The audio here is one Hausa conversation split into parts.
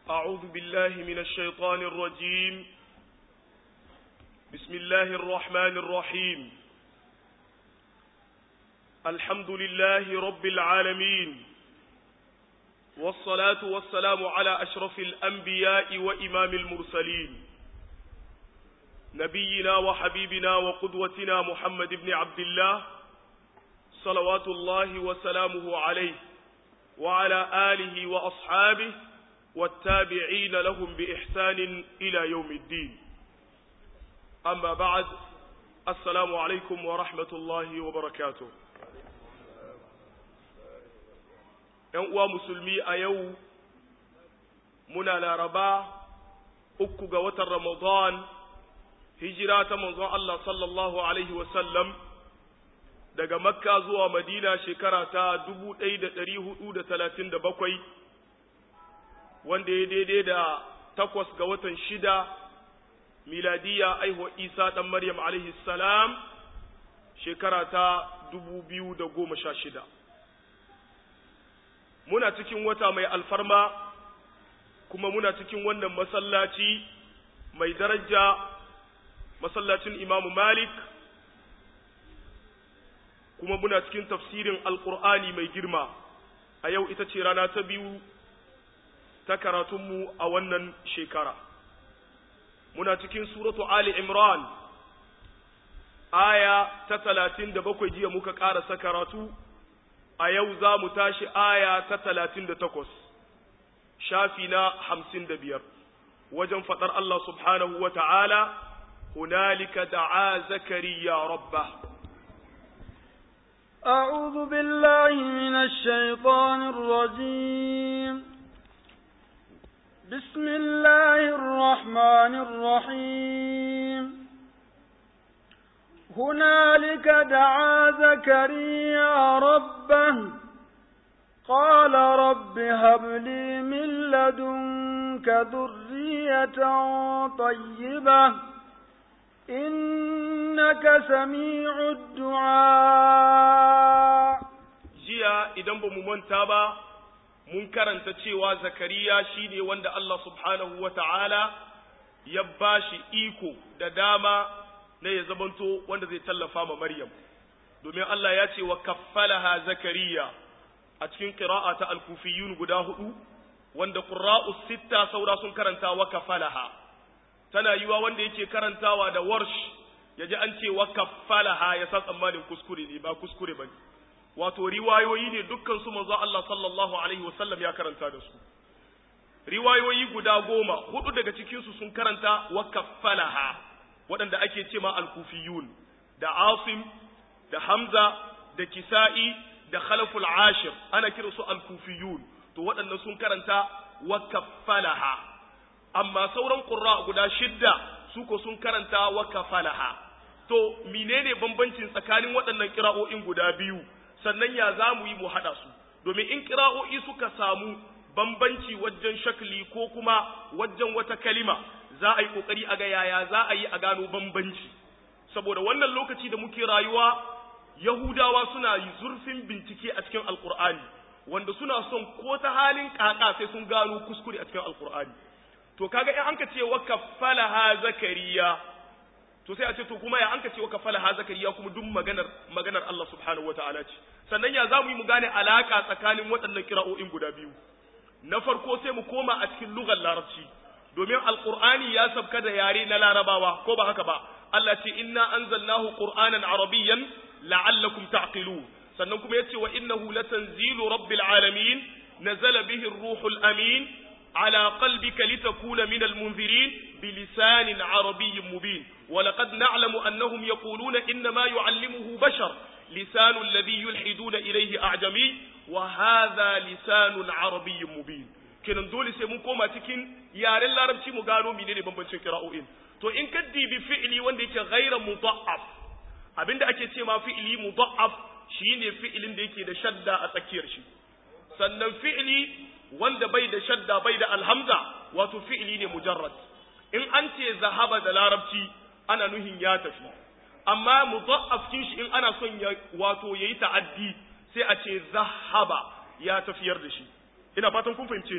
أعوذ بالله من الشيطان الرجيم بسم الله الرحمن الرحيم الحمد لله رب العالمين والصلاة والسلام على أشرف الأنبياء وإمام المرسلين نبينا وحبيبنا وقدوتنا محمد بن عبد الله صلوات الله وسلامه عليه وعلى آله وأصحابه والتابعين لهم بإحسان إلى يوم الدين أما بعد السلام عليكم ورحمة الله وبركاته ‘yan uwa musulmi a yau muna laraba uku ga watan Ramadan hijira ta manzon Allah sallallahu Alaihi wasallam daga makka zuwa madina shekara ta dubu ɗaya da ɗari hudu da talatin da bakwai wanda ya daidai da takwas ga watan shida miladiya aihuwa isa ɗan maryam alaihi salam shekara ta dubu biyu da goma sha shida muna cikin wata mai alfarma kuma muna cikin wannan masallaci mai daraja masallacin imamu malik kuma muna cikin tafsirin alkur'ani mai girma a yau ita ce rana ta biyu ta karatunmu a wannan shekara muna cikin suratu ali imran aya ta talatin da bakwai jiya muka ƙarasa karatu a yau za mu tashi aya ta talatin da takwas shafi na hamsin da biyar wajen faɗar Allah subhanahu wa ta'ala hunalika da'a zakariya rabba أعوذ بالله من الشيطان الرجيم بسم الله الرحمن الرحيم هنالك دعا زكريا ربه قال رب هب لي من لدنك ذرية طيبة إنك سميع الدعاء jiya idan ba mu manta ba mun karanta cewa zakariya shine wanda Allah subhanahu wa ta'ala ya bashi iko da dama na ya zamanto wanda zai tallafa ma Maryam domin Allah ya ce wa kaffalaha zakariya a cikin qira'a ta al-kufiyun guda hudu wanda qurra'u sitta saura sun karanta wa kaffalaha tana yiwa wanda yake karantawa da warsh yaji an ce wa kaffalaha ya san tsammanin kuskure ne ba kuskure bane wato riwayoyi ne dukkan su manzo Allah sallallahu alaihi wasallam ya karanta da su riwayoyi guda goma hudu daga cikin su sun karanta wa kaffalaha waɗanda ake ce ma al-kufiyun da Asim da Hamza da Kisa'i da Khalaful Ashir ana kira su al-kufiyun to waɗannan sun karanta wa kaffalaha amma sauran qurra guda shidda su ko sun karanta wa kafalaha to menene bambancin tsakanin waɗannan kira'o'in guda biyu sannan ya za mu yi mu haɗa su domin in kira'o'i suka samu bambanci wajen shakli ko kuma wajen wata kalima za a yi ƙoƙari a ga yaya za a yi a gano bambanci saboda wannan lokaci da muke rayuwa yahudawa suna yi zurfin bincike a cikin alkur'ani wanda suna son ko ta halin ƙaƙa sai sun gano kuskure a cikin alkur'ani to kaga in an ka ce wa kaffalaha zakariya to sai a ce to kuma ya an ka ce wa kaffalaha zakariya kuma duk maganar maganar Allah subhanahu wataala ce sannan ya zamu yi mu gane alaka tsakanin waɗannan kira'o'in guda biyu na farko sai mu koma a cikin lugar larabci domin alqur'ani ya sabka da yare na larabawa ko ba haka ba Allah ce inna anzalnahu qur'anan arabiyyan la'allakum ta'qilun sannan kuma yace wa innahu latanzilu rabbil alamin nazala bihi ar-ruhul amin على قلبك لتكون من المنذرين بلسان عربي مبين ولقد نعلم أنهم يقولون إنما يعلمه بشر لسان الذي يلحدون إليه أعجمي وهذا لسان عربي مبين kenan dole sai mun koma cikin yaren larabci mu gano menene bambancin kira'o'in to in ka dibi fi'ili wanda yake ghaira mudha'af abinda ake ce ma fi'ili mudha'af shine fi'ilin da yake da shadda a tsakiyar shi sannan fi'ili wanda bai da shadda bai da alhamza wato fi'ili ne mujarrad in an ce zahaba da larabci ana nuhin ya tafi amma mudha'af kin shi in ana son ya wato yayi ta'addi sai a ce zahaba ya tafiyar da shi ina fatan kun fahimce ni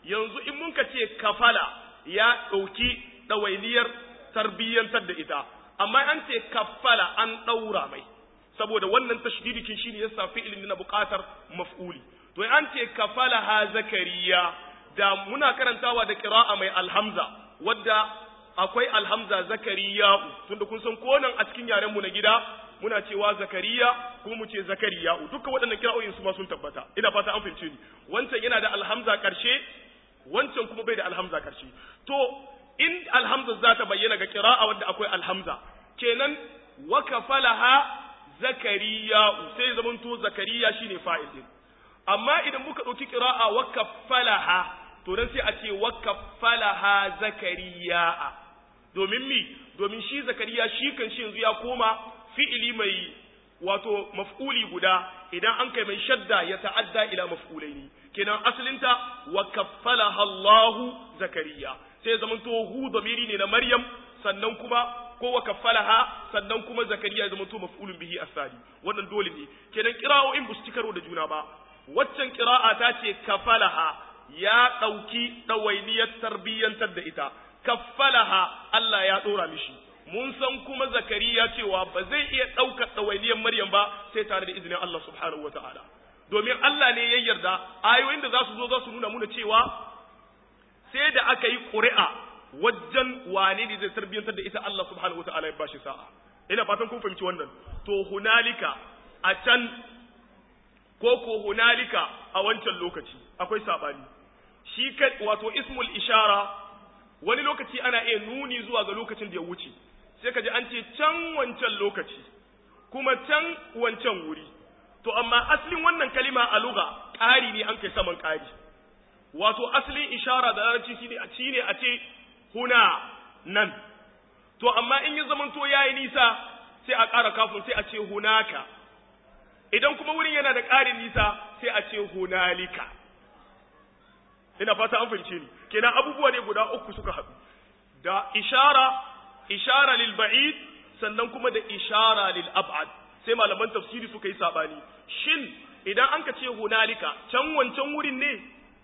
yanzu in mun ka ce kafala ya ɗauki ɗawainiyar tarbiyyantar da ita amma an ce kafala an ɗaura mai saboda wannan tashdidikin shine yasa fi'ilin na buƙatar maf'uli to an ce kafala ha zakariya da muna karantawa da qira'a mai alhamza wadda akwai alhamza zakariya tunda kun san konan a cikin yaren mu na gida muna cewa zakariya kuma mu ce zakariya dukkan waɗannan kira'o'in su ma sun tabbata ina fata an fahimce ni wancan yana da alhamza karshe wancan kuma bai da alhamza karshe to in alhamza za ta bayyana ga kira'a wadda akwai alhamza kenan wa kafalaha zakariya sai zamanto zakariya shine fa'il din amma idan muka ɗauki kira'a wa kafalaha to dan sai a ce wa kafalaha zakariya domin mi domin shi zakariya shi kan shi yanzu ya koma fi'ili mai wato maf'uli guda idan an kai mai shadda ya ta'adda ila maf'ulaini kenan asalinta wa kaffalaha Allahu zakariya sai zaman to hu damiri ne na Maryam sannan kuma ko wa kaffalaha sannan kuma zakariya ya zaman to maf'ulun bihi asali wannan dole ne kenan qira'o'in bu su karo da juna ba waccan qira'a ta ce kafalaha ya dauki dawainiyar tarbiyyantar da ita kaffalaha Allah ya dora mishi mun san kuma zakariya cewa ba zai iya ɗaukar ɗawainiyar maryam ba sai tare da izinin Allah subhanahu wa ta'ala domin Allah ne ya yarda ayoyin da za su zo za su nuna muna cewa sai da aka yi ƙuri'a wajen wane ne zai tarbiyyantar da ita Allah subhanahu wa ta'ala ya bashi sa'a ina fatan kun fahimci wannan to hunalika a can ko ko hunalika a wancan lokaci akwai sabani shi wato ismul ishara wani lokaci ana iya nuni zuwa ga lokacin da ya wuce sai ka ji an ce can wancan lokaci kuma can wancan wuri to amma asalin wannan kalima a lugha ƙari ne an kai saman ƙari wato asalin ishara da larabci shine a shine a ce huna nan to amma in ya zamanto yayi nisa sai a ƙara kafin sai a ce hunaka idan kuma wurin yana da ƙarin nisa sai a ce hunalika ina fata an fahimce ni kenan abubuwa ne guda uku suka haɗu da ishara ishara lil ba'id sannan kuma da ishara lil ab'ad sai malaman tafsiri suka yi sabani shin idan an ka ce hunalika can wancan wurin ne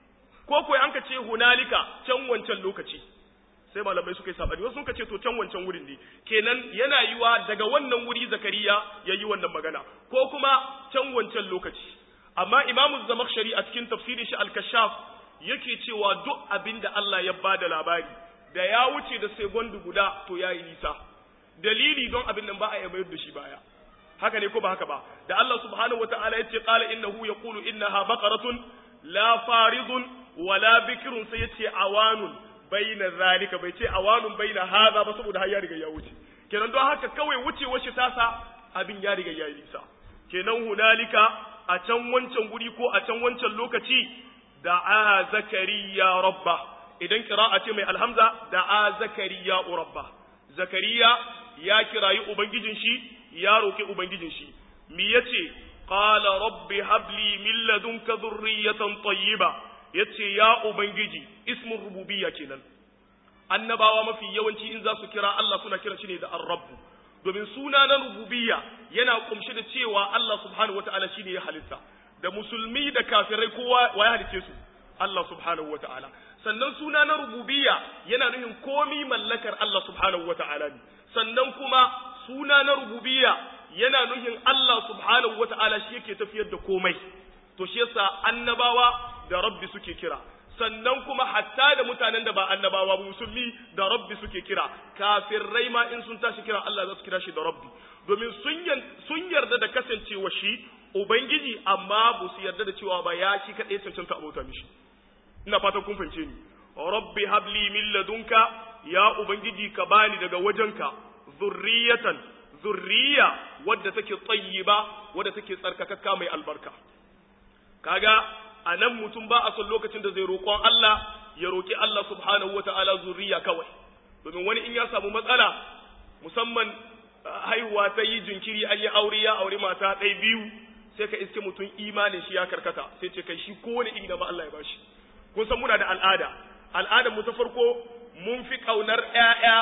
ko ko an ka ce hunalika can wancan lokaci sai malamai suka yi sabani wasu suka ce to can wancan wurin ne kenan yana yiwa daga wannan wuri zakariya ya yi wannan magana ko kuma can wancan lokaci amma imamu zamakshari a cikin tafsirin shi al-kashaf yake cewa duk abin da Allah ya bada labari da ya wuce da segondu guda to ya yi nisa dalili don abin nan ba a mayar da shi baya haka ne ko ba haka ba da Allah subhanahu wataala yace qala innahu yaqulu innaha baqaratun la faridun wala bikrun sai yace awanun baina zalika bai ce awanun baina hadha ba saboda har ya riga ya wuce kenan don haka kawai wucewar shi tasa abin ya riga ya yi nisa kenan hunalika a can wancan guri ko a can wancan lokaci da'a zakariya rabba idan kira'a ce mai alhamza da'a zakariya rabba zakariya ya kirayi ubangijin shi ya roki ubangijin shi mi yace qala rabbi habli min ladunka dhurriyatan tayyiba yace ya ubangiji ismun rububiyya kenan annabawa mafi yawanci in za su kira Allah suna kiran shi ne da ar-rabb domin suna na rububiyya yana kumshi da cewa Allah subhanahu wataala shine ya halitta da musulmi da kafirai kowa wa ya halice su Allah subhanahu wataala sannan suna na rububiyya yana nufin komi mallakar Allah subhanahu wataala ne sannan kuma suna na rububiyya yana nufin Allah subhanahu wataala shi yake tafiyar da komai to shi yasa annabawa da rabbi suke kira sannan kuma hatta da mutanen da ba annabawa ba musulmi da rabbi suke kira kafirai ma in sun tashi kira Allah za su kira shi da rabbi domin sun yarda da kasancewa shi ubangiji amma ba su yarda da cewa ba ya shi kadai cancanta abota mishi ina fatan kun fahimce ni rabbi habli min ladunka ya ubangiji ka bani daga wajenka zurriyatan zurriya wadda take tayyiba wadda take tsarkakakka mai albarka kaga a nan mutum ba a son lokacin da zai roƙon Allah ya roƙi Allah subhanahu wa ta'ala zuriya kawai domin wani in ya samu matsala musamman haihuwa ta yi jinkiri an yi aure ya aure mata ɗaya biyu sai ka iske mutum imanin shi ya karkata sai ce kai shi kowane iri na ba Allah ya bashi kun san muna da al'ada al'adar mu ta farko mun fi ƙaunar ƴaƴa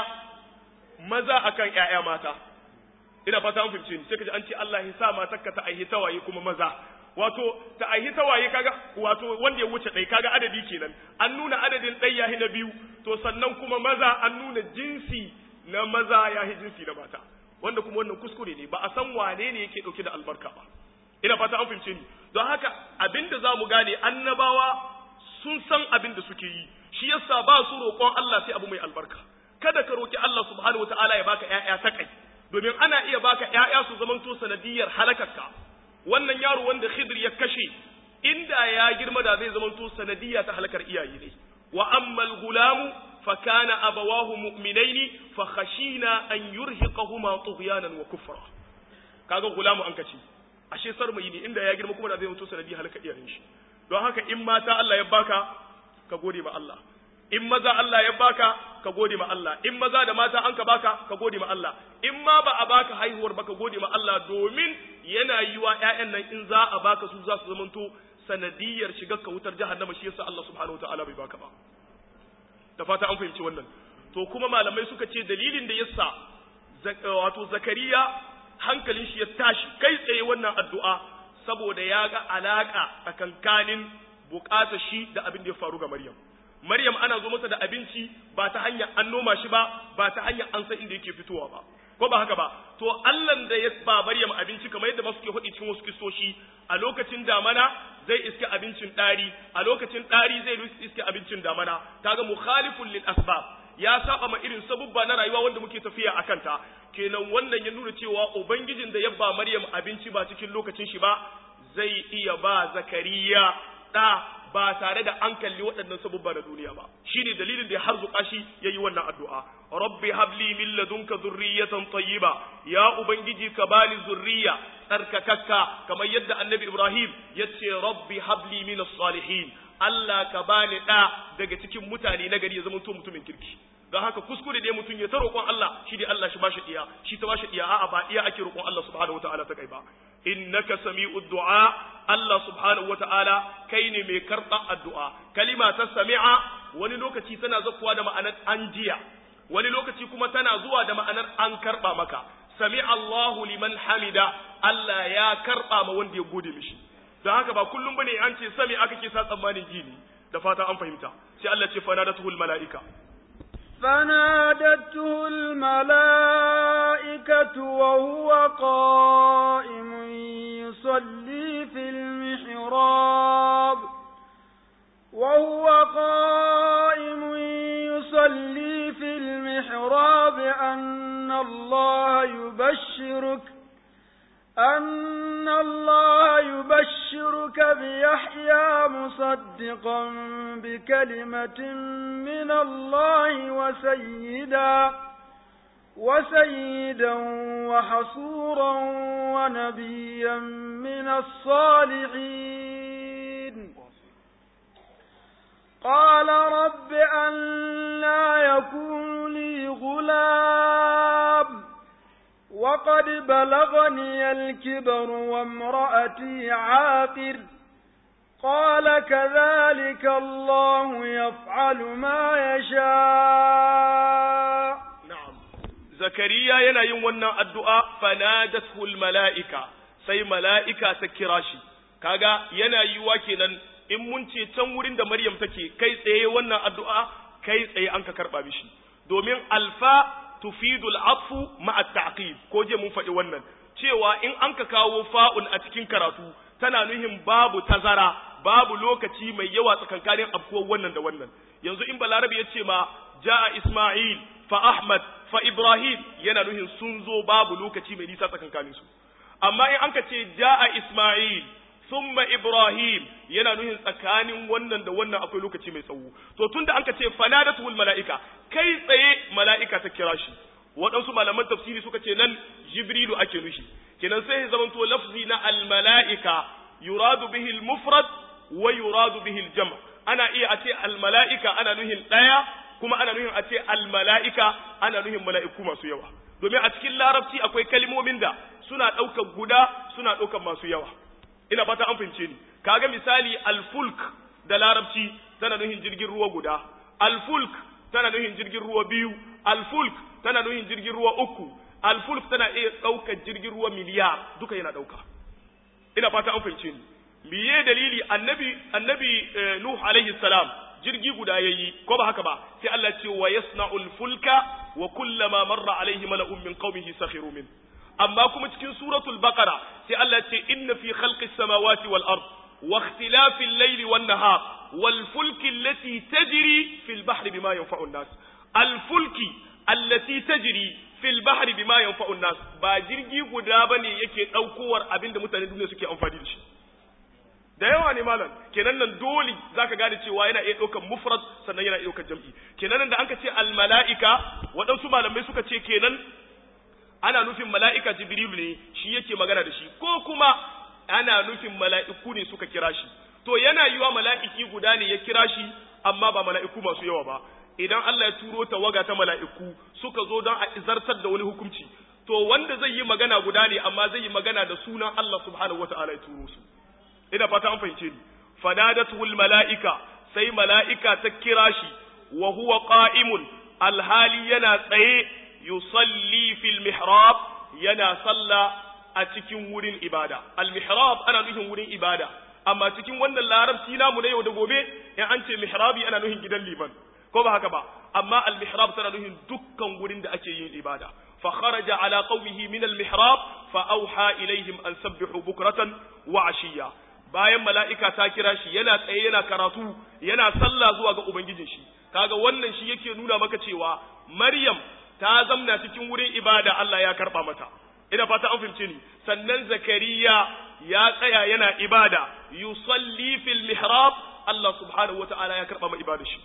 maza akan ƴaƴa mata ina fata an fahimce ni sai ka ji an ce Allah ya sa matarka ta aihi tawaye kuma maza wato ta aihi tawaye kaga wato wanda ya wuce ɗai kaga adadi kenan an nuna adadin ɗai yahi na biyu to sannan kuma maza an nuna jinsi na maza yahi jinsi na mata wanda kuma wannan kuskure ne ba a san wane ne yake ɗauke da albarka ba ina fata an fahimce ni don haka abinda za mu gane annabawa sun san abin da suke yi shi yasa ba su roƙon Allah sai abu mai albarka kada ka roki Allah subhanahu wataala ya baka ƴaƴa ta kai domin ana iya baka ƴaƴa su zamanto sanadiyar halakarka wannan yaro wanda Khidir ya kashe inda ya girma da zai zamanto sanadiyya ta halakar iyaye ne wa ammal gulamu fa kana abawahu mu'minaini fa khashina an yurhiqahuma tughyanan wa kufra kaga gulamu an kace ashe sarmayi ne inda ya girma kuma da zai zamanto sanadiyar halakar iyayen shi don haka in mata Allah ya baka ka gode ma Allah in maza Allah ya baka ka gode ma Allah in maza da mata an ka baka ka gode ma Allah in ma ba a baka haihuwar ba ka gode ma Allah domin yana yiwa ƴaƴan nan in za a baka su za su zamanto sanadiyar shigar ka wutar jahannama shi yasa Allah subhanahu wataala bai baka ba da fata an fahimci wannan to kuma malamai suka ce dalilin da yasa wato zakariya hankalin shi ya tashi kai tsaye wannan addu'a saboda ya ga alaka tsakankanin bukatar shi da abin da ya faru ga Maryam Maryam ana zo masa da abinci ba ta hanyar an noma shi ba ba ta hanyar an san inda yake fitowa ba ko ba haka ba to Allah da ya ba Maryam abinci kamar yadda masu ke faɗi cikin wasu kistoshi a lokacin damana zai iske abincin ɗari a lokacin ɗari zai iske abincin damana kaga mukhalifun lil asbab ya saba ma irin sabubba na rayuwa wanda muke tafiya a kanta kenan wannan ya nuna cewa ubangijin da ya ba Maryam abinci ba cikin lokacin shi ba zai iya ba Zakariya ɗa ba tare da an kalli waɗannan sabubba na duniya ba shine dalilin da ya harzuka shi yayi wannan addu'a rabbi habli min ladunka zurriyatan tayyiba ya ubangiji ka bani zurriya tsarkakakka kamar yadda annabi ibrahim yace rabbi habli min salihin Allah ka bani da daga cikin mutane na gari ya zama to mutumin kirki don haka kuskure ne mutum ya ta roƙon Allah shi dai Allah shi bashi iya shi ta bashi iya a'a ba iya ake roƙon Allah subhanahu wataala ta kai ba innaka sami'ud du'a Allah subhanahu wataala kai ne mai karɓa addu'a kalima ta sami'a wani lokaci tana zakuwa da ma'anar an jiya wani lokaci kuma tana zuwa da ma'anar an karɓa maka sami'a Allahu liman hamida Allah ya karɓa ma wanda ya gode mishi don haka ba kullum bane an ce sami aka ke sa tsammanin gini da fata an fahimta sai Allah ce fanadatuhul mala'ika فنادته الملائكة وهو قائم يصلي في المحراب وهو قائم يصلي في المحراب أن الله يبشرك أن الله يبشرك بيحيى مصدقا بكلمة من الله وسيدا وسيدا وحصورا ونبيا من الصالحين قال رب أن لا يكون لي غلام وقد بلغني الكبر وامرأتي عاقر قال كذلك الله يفعل ما يشاء na'am zakariya yana yin wannan addu'a fanadathu mala'ika sai mala'ika ta kira shi kaga yana yiwa kenan in mun ce can wurin da maryam take kai tsaye wannan addu'a kai tsaye an ka karba mishi domin alfa tufidul afu ma'a ta'qib ko je mun faɗi wannan cewa in an ka kawo fa'un a cikin karatu tana nuhin babu tazara babu lokaci mai yawa tsakankanin afkuwar wannan da wannan yanzu in balarabi ya ce ma ja'a isma'il fa ahmad fa ibrahim yana nuhin sun zo babu lokaci mai nisa tsakankanin su amma in an ka ce ja'a isma'il summa ibrahim yana nuhin tsakanin wannan da wannan akwai lokaci mai tsawo to tunda an ka ce fanadatul mala'ika kai tsaye mala'ika ta kira shi waɗansu malaman tafsiri suka ce nan jibrilu ake nushi kenan sai ya zamanto lafzi na al-mala'ika yuradu bihi al-mufrad wa yuradu bihi al-jam' ana iya a ce al-mala'ika ana nuhin ɗaya kuma ana nuhin a ce al-mala'ika ana nuhin mala'iku masu yawa domin a cikin larabci akwai kalmomin da suna ɗaukar guda suna ɗaukar masu yawa ina fata an fahimce ni kaga misali al-fulk da larabci tana nuhin jirgin ruwa guda al-fulk tana nuhin jirgin ruwa biyu al-fulk tana nuhin jirgin ruwa uku al-fulk tana iya ɗaukar jirgin ruwa miliyar duka yana ɗauka ina fata an fahimce ni miye dalili annabi annabi nuh alaihi salam jirgi guda yayi ko ba haka ba sai Allah ce wa yasna'ul fulka wa kullama marra alaihi mala'un min qaumihi sakhiru min amma kuma cikin suratul baqara sai Allah ce inna fi khalqis samawati wal ard wa ikhtilafil layli wan nahar wal fulki allati tajri fil bahri bima yanfa'u an-nas al fulki allati tajri fil bahri bima yanfa'u an-nas ba jirgi guda bane yake daukowar abinda mutane duniya suke amfani da shi da yawa ne malam kenan nan dole zaka gane cewa yana iya ɗaukar mufrad sannan yana iya ɗaukar jam'i kenan nan da anka ce al mala'ika waɗansu malamai suka ce kenan ana nufin mala'ika jibril ne shi yake magana da shi ko kuma ana nufin mala'iku ne suka kira shi to yana yiwa mala'iki guda ne ya kira shi amma ba mala'iku masu yawa ba idan Allah ya turo tawaga ta mala'iku suka zo don a izartar da wani hukunci to wanda zai yi magana guda ne amma zai yi magana da sunan Allah subhanahu wata'ala ya turo su ina fata an fahimce ni fanadatul mala'ika sai mala'ika ta kira shi wa huwa qa'imun alhali yana tsaye yusalli fil mihrab yana salla a cikin wurin ibada al mihrab ana nufin wurin ibada amma cikin wannan larabci namu na yau da gobe in an ce mihrabi ana nufin gidan liman ko ba haka ba amma al mihrab tana nufin dukkan wurin da ake yin ibada fa kharaja ala qaumihi min al mihrab fa auha ilaihim an sabbihu bukratan wa ashiya bayan mala'ika ta kira shi yana tsaye yana karatu yana sallah zuwa ga ubangijin shi kaga wannan shi yake nuna maka cewa maryam ta zamna cikin wurin ibada Allah ya karba mata ina fata an fahimce ni sannan zakariya ya tsaya yana ibada yusalli fil mihrab Allah subhanahu wataala ya karba ma ibada shi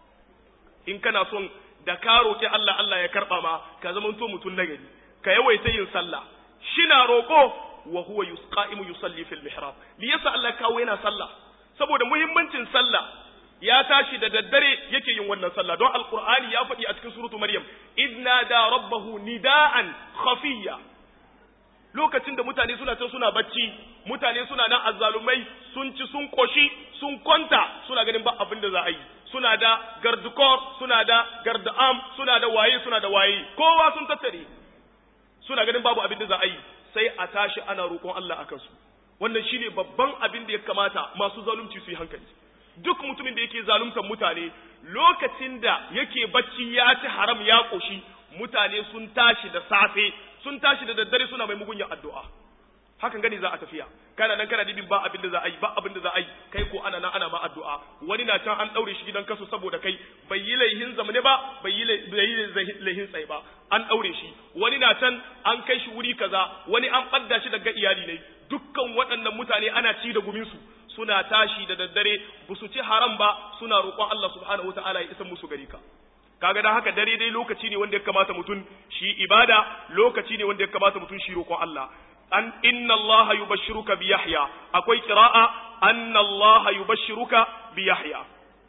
in kana son da ka roki Allah Allah ya karba ma ka zama to mutun nagari ka yawaita yin sallah shina roko wa huwa yusqaimu yusalli fil mihrab li yasa Allah kawo yana sallah saboda muhimmancin sallah ya tashi da daddare yake yin wannan sallah don alqur'ani ya faɗi a cikin suratu maryam idna da rabbahu nida'an khafiyya lokacin da mutane suna can suna bacci mutane suna nan azzalumai sun ci sun koshi sun kwanta suna ganin ba abin da za a yi suna da gardukor suna da garda'am suna da waye suna da waye kowa sun tattare suna ganin babu abin da za a yi sai a tashi ana roƙon Allah akan su wannan shine babban abin da ya kamata masu zalunci su yi hankali duk mutumin da yake zaluntar mutane lokacin da yake bacci ya ci haram ya koshi mutane sun tashi da safe sun tashi da daddare suna mai mugunyar addu'a hakan gani za a tafiya kana nan kana dibin ba abin da za a yi ba abin da za a yi kai ko ana nan ana ma addu'a wani na can an daure shi gidan kaso saboda kai bai yi laihin zamane ba bai yi laihin tsaye ba an daure shi wani na can an kai shi wuri kaza wani an ɓadda shi daga iyali ne dukkan waɗannan mutane ana ci da guminsu suna tashi da daddare ba su ci haram ba suna roƙon Allah subhanahu wataala ya isa musu gari ka kaga dan haka dare dai lokaci ne wanda ya kamata mutum shi ibada lokaci ne wanda ya kamata mutum shi roƙon Allah an inna Allah yubashshiruka bi Yahya akwai qira'a anna Allah yubashshiruka bi Yahya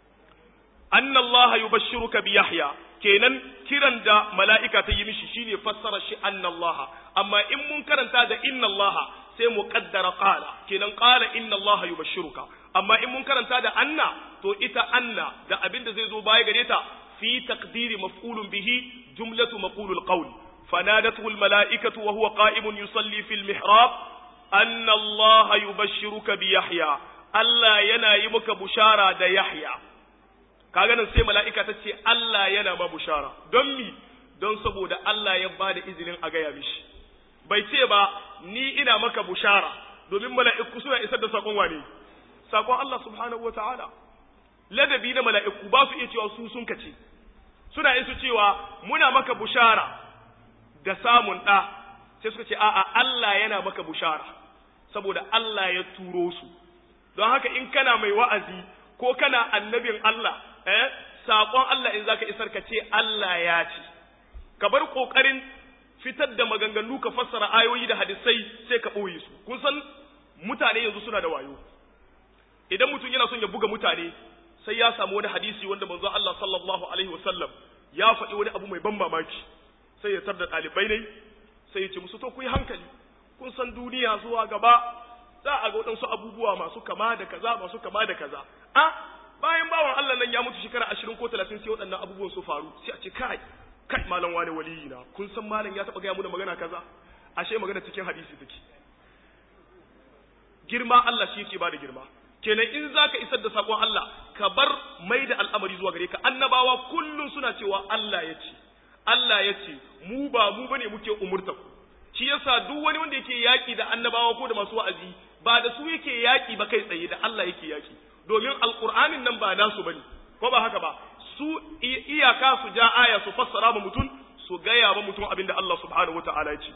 anna Allah yubashshiruka bi Yahya kenan kiran da mala'ika ta yi mishi shine fassara shi anna Allah amma in mun karanta da inna Allah sai mu kaddara qala kenan qala inna Allah yubashshiruka amma in mun karanta da anna to ita anna da abin da zai zo baya gare ta fi taqdiri maf'ulun bihi jumlatu maqulul qawl فنادته الملائكة وهو قائم يصلي في المحراب أن الله يبشرك بيحيى ألا ينايمك بشارة دا يحيى kaga nan sai mala'ika ta ce Allah yana ma bushara don mi don saboda Allah ya ba da izinin a gaya mishi bai ce ba ni ina maka bushara domin mala'iku suna isar da sakon wane sakon Allah subhanahu wa ta'ala ladabi na mala'iku ba su iya cewa su sun kace suna isu cewa muna maka bushara da samun ɗa sai suka ce a'a Allah yana maka bushara saboda Allah ya turo su don haka in kana mai wa'azi ko kana annabin Allah eh saƙon Allah in zaka isar ka ce Allah ya ce ka bar ƙoƙarin fitar da maganganu ka fassara ayoyi da hadisai sai ka ɓoye su kun san mutane yanzu suna da wayo idan mutum yana son ya buga mutane sai ya samu wani hadisi wanda manzo Allah sallallahu alaihi wasallam ya faɗi wani abu mai ban mamaki sai ya tarda ɗalibai ne sai ya ce musu to ku yi hankali kun san duniya zuwa gaba za a ga waɗansu abubuwa masu kama da kaza masu kama da kaza a bayan bawan Allah nan ya mutu shekara ashirin ko talatin sai waɗannan abubuwan su faru sai a ce kai kai malam wani waliyi na kun san malam ya taɓa gaya mu da magana kaza ashe magana cikin hadisi take girma Allah shi yake bada girma kenan in zaka isar da sakon Allah ka bar mai da al'amari zuwa gare ka annabawa kullum suna cewa Allah ya ce Allah ya ce mu ba mu bane muke umurta ku shi yasa duk wani wanda yake yaki da annabawa ko da masu wa'azi ba da su yake yaki ba kai tsaye da Allah yake yaki domin alqur'anin nan ba nasu bane ko ba haka ba su iyaka su ja aya su fassara ba mutum su gaya ba mutum abinda Allah subhanahu wataala ya ce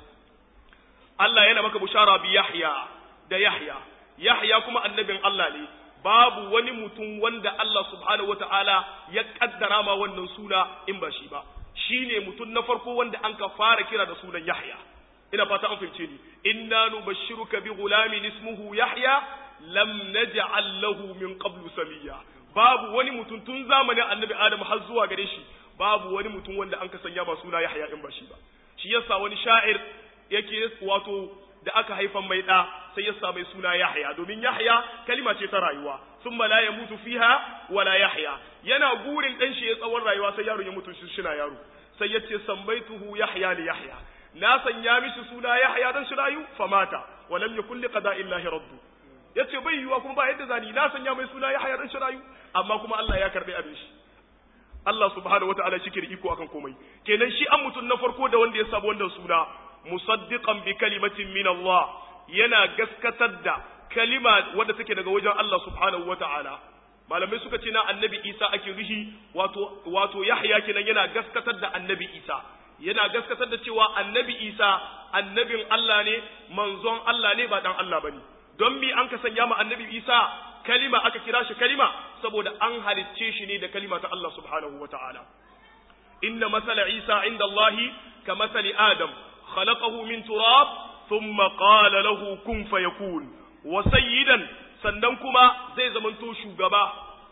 Allah yana maka bushara bi Yahya da Yahya Yahya kuma annabin Allah ne babu wani mutum wanda Allah subhanahu wataala ya kaddara ma wannan suna in ba shi ba shine mutum na farko wanda an ka fara kira da sunan Yahya ina fata an fahimce ni inna nubashshiruka bi ghulamin ismuhu Yahya lam naj'al lahu min qablu samiyya babu wani mutum tun zamanin annabi Adam har zuwa gare shi babu wani mutum wanda an ka sanya ba suna Yahya in ba shi ba shi yasa wani sha'ir yake wato da aka haifan mai da sai ya mai suna Yahya domin Yahya kalima ce ta rayuwa thumma la yamutu fiha wala Yahya yana gurin dan shi ya tsawon rayuwa sai yaron ya mutu shi shina yaro sai ya ce sambaituhu Yahya li Yahya na sanya mishi suna Yahya dan shi rayu famata wa lam yakul li qada'illahi rabbu yace bai yiwa kuma ba yadda zani na sanya mai suna Yahya dan shi rayu amma kuma Allah ya karbi abin shi Allah subhanahu wataala shi ke da iko akan komai kenan shi an mutun na farko da wanda ya sabu wannan suna musaddiqan bi kalimatin min Allah yana gaskatar da kalima wadda take daga wajen Allah subhanahu wataala malamai suka ce na annabi Isa ake rishi wato wato Yahya kenan yana gaskatar da annabi Isa yana gaskatar da cewa annabi Isa annabin Allah ne manzon Allah ne ba dan Allah bane don mi an ka sanya ma annabi Isa kalima aka kira shi kalima saboda an halicce shi ne da kalima ta Allah subhanahu wataala inna masala Isa inda Allah ka masali Adam خلقه من تراب ثم قال له كن فيكون وسيدا sannan kuma zai zamanto shugaba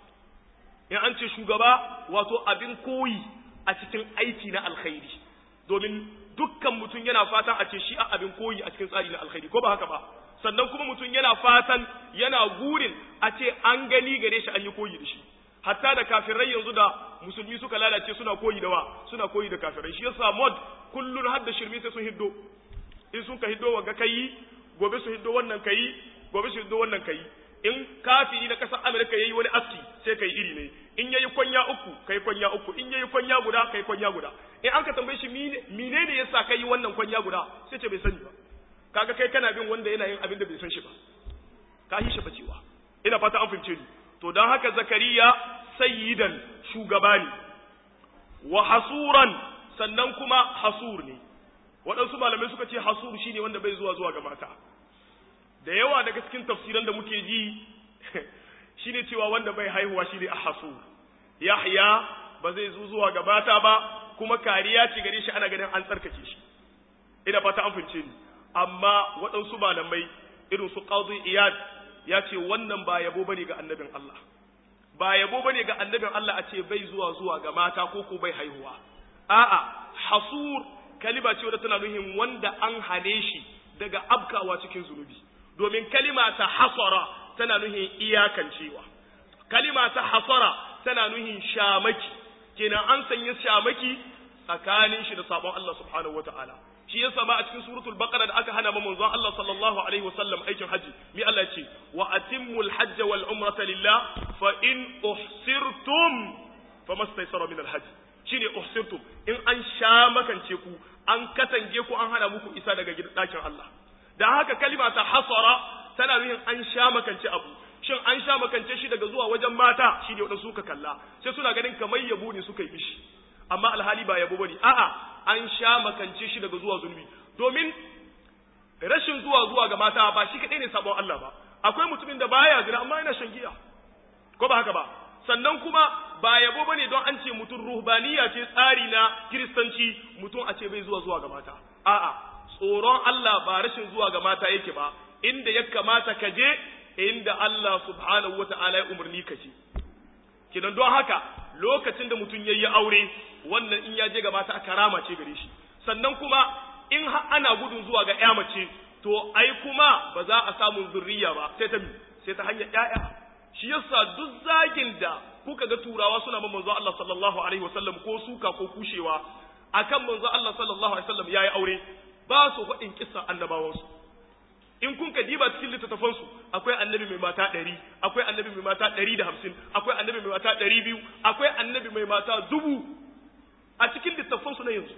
in an ce shugaba wato abin koyi a cikin aiki na alkhairi domin dukkan mutum yana fatan a ce shi a abin koyi a cikin tsari na alkhairi ko ba haka ba sannan kuma mutum yana fatan yana gurin a ce an gani gare shi an yi koyi da shi hatta da kafirai yanzu da musulmi suka lalace suna koyi da wa suna koyi da kafirai shi yasa mod kullun har da shirmi sai sun hiddo in sun ka hiddo wanga kai gobe su hiddo wannan kai gobe su hiddo wannan kai in kafiri na kasar Amerika yayi wani aski sai kai iri ne in yayi kwanya uku kai kwanya uku in yayi kwanya guda kai kwanya guda in an ka tambaye shi mine ne yasa kai wannan kwanya guda sai ce bai sani ba kaga kai kana bin wanda yana yin abin da bai san shi ba ka yi shi bacewa ina fata an fahimce ni to don haka zakariya sayyidan shugaba ne wa hasuran sannan kuma hasur ne waɗansu malamai suka ce hasur shine wanda bai zuwa zuwa ga mata da yawa daga cikin tafsiran da muke ji shine cewa wanda bai haihuwa shine a hasur yahya ba zai zo zuwa ga mata ba kuma kariya ce gare shi ana ganin an tsarkake shi ina fata an fince ni amma waɗansu malamai irin su qadi iyad ya ce wannan ba yabo bane ga annabin Allah ba yabo bane ga annabin Allah a ce bai zuwa zuwa ga mata ko ko bai haihuwa a'a hasur kalima ce wadda tana nuhin wanda an hane shi daga abkawa cikin zunubi domin kalima ta hasara tana nuhin iyakancewa kalima ta hasara tana nuhin shamaki kenan an sanya shamaki tsakanin shi da sabon Allah subhanahu wataala shi yasa ma a cikin suratul baqara da aka hana manzon Allah sallallahu alaihi wasallam aikin haji mi Allah ce wa atimmul hajja wal umrata lillah fa in uhsirtum famastaysara min al hajj shine uhsirtum in an sha makance ku an katange ku an hana muku isa daga gidan dakin Allah dan haka kalima ta hasara tana nufin an sha makance abu shin an sha makance shi daga zuwa wajen mata shine wadansu suka kalla sai suna ganin kamar yabo ne suka yi mishi amma alhali ba yabo bane a'a an sha makance shi daga zuwa zulmi domin rashin zuwa zuwa ga mata ba shi kadai ne sabon Allah ba akwai mutumin da baya zina amma yana shan giya ko ba haka ba sannan kuma ba yabo bane don an ce mutum ruhbaniya ce tsari na kiristanci mutum a ce bai zuwa zuwa ga mata a'a tsoron Allah ba rashin zuwa ga mata yake ba inda ya kamata ka je inda Allah subhanahu wata'ala ya umarni ka je kidan don haka lokacin da mutum yayi aure wannan in ya je ga mata karama ce gare shi sannan kuma in ana gudun zuwa ga ƴa mace to ai kuma ba za a samu zurriya ba sai ta sai ta hanyar ƴaƴa shi yasa duk zagin da kuka ga turawa suna man manzo Allah sallallahu alaihi wasallam ko suka ko kushewa akan manzo Allah sallallahu alaihi wasallam yayi aure ba su faɗin kissan annabawansu in kun ka diba cikin littattafan su akwai annabi mai mata ɗari akwai annabi mai mata ɗari da hamsin akwai annabi mai mata ɗari biyu akwai annabi mai mata dubu a cikin littattafan su na yanzu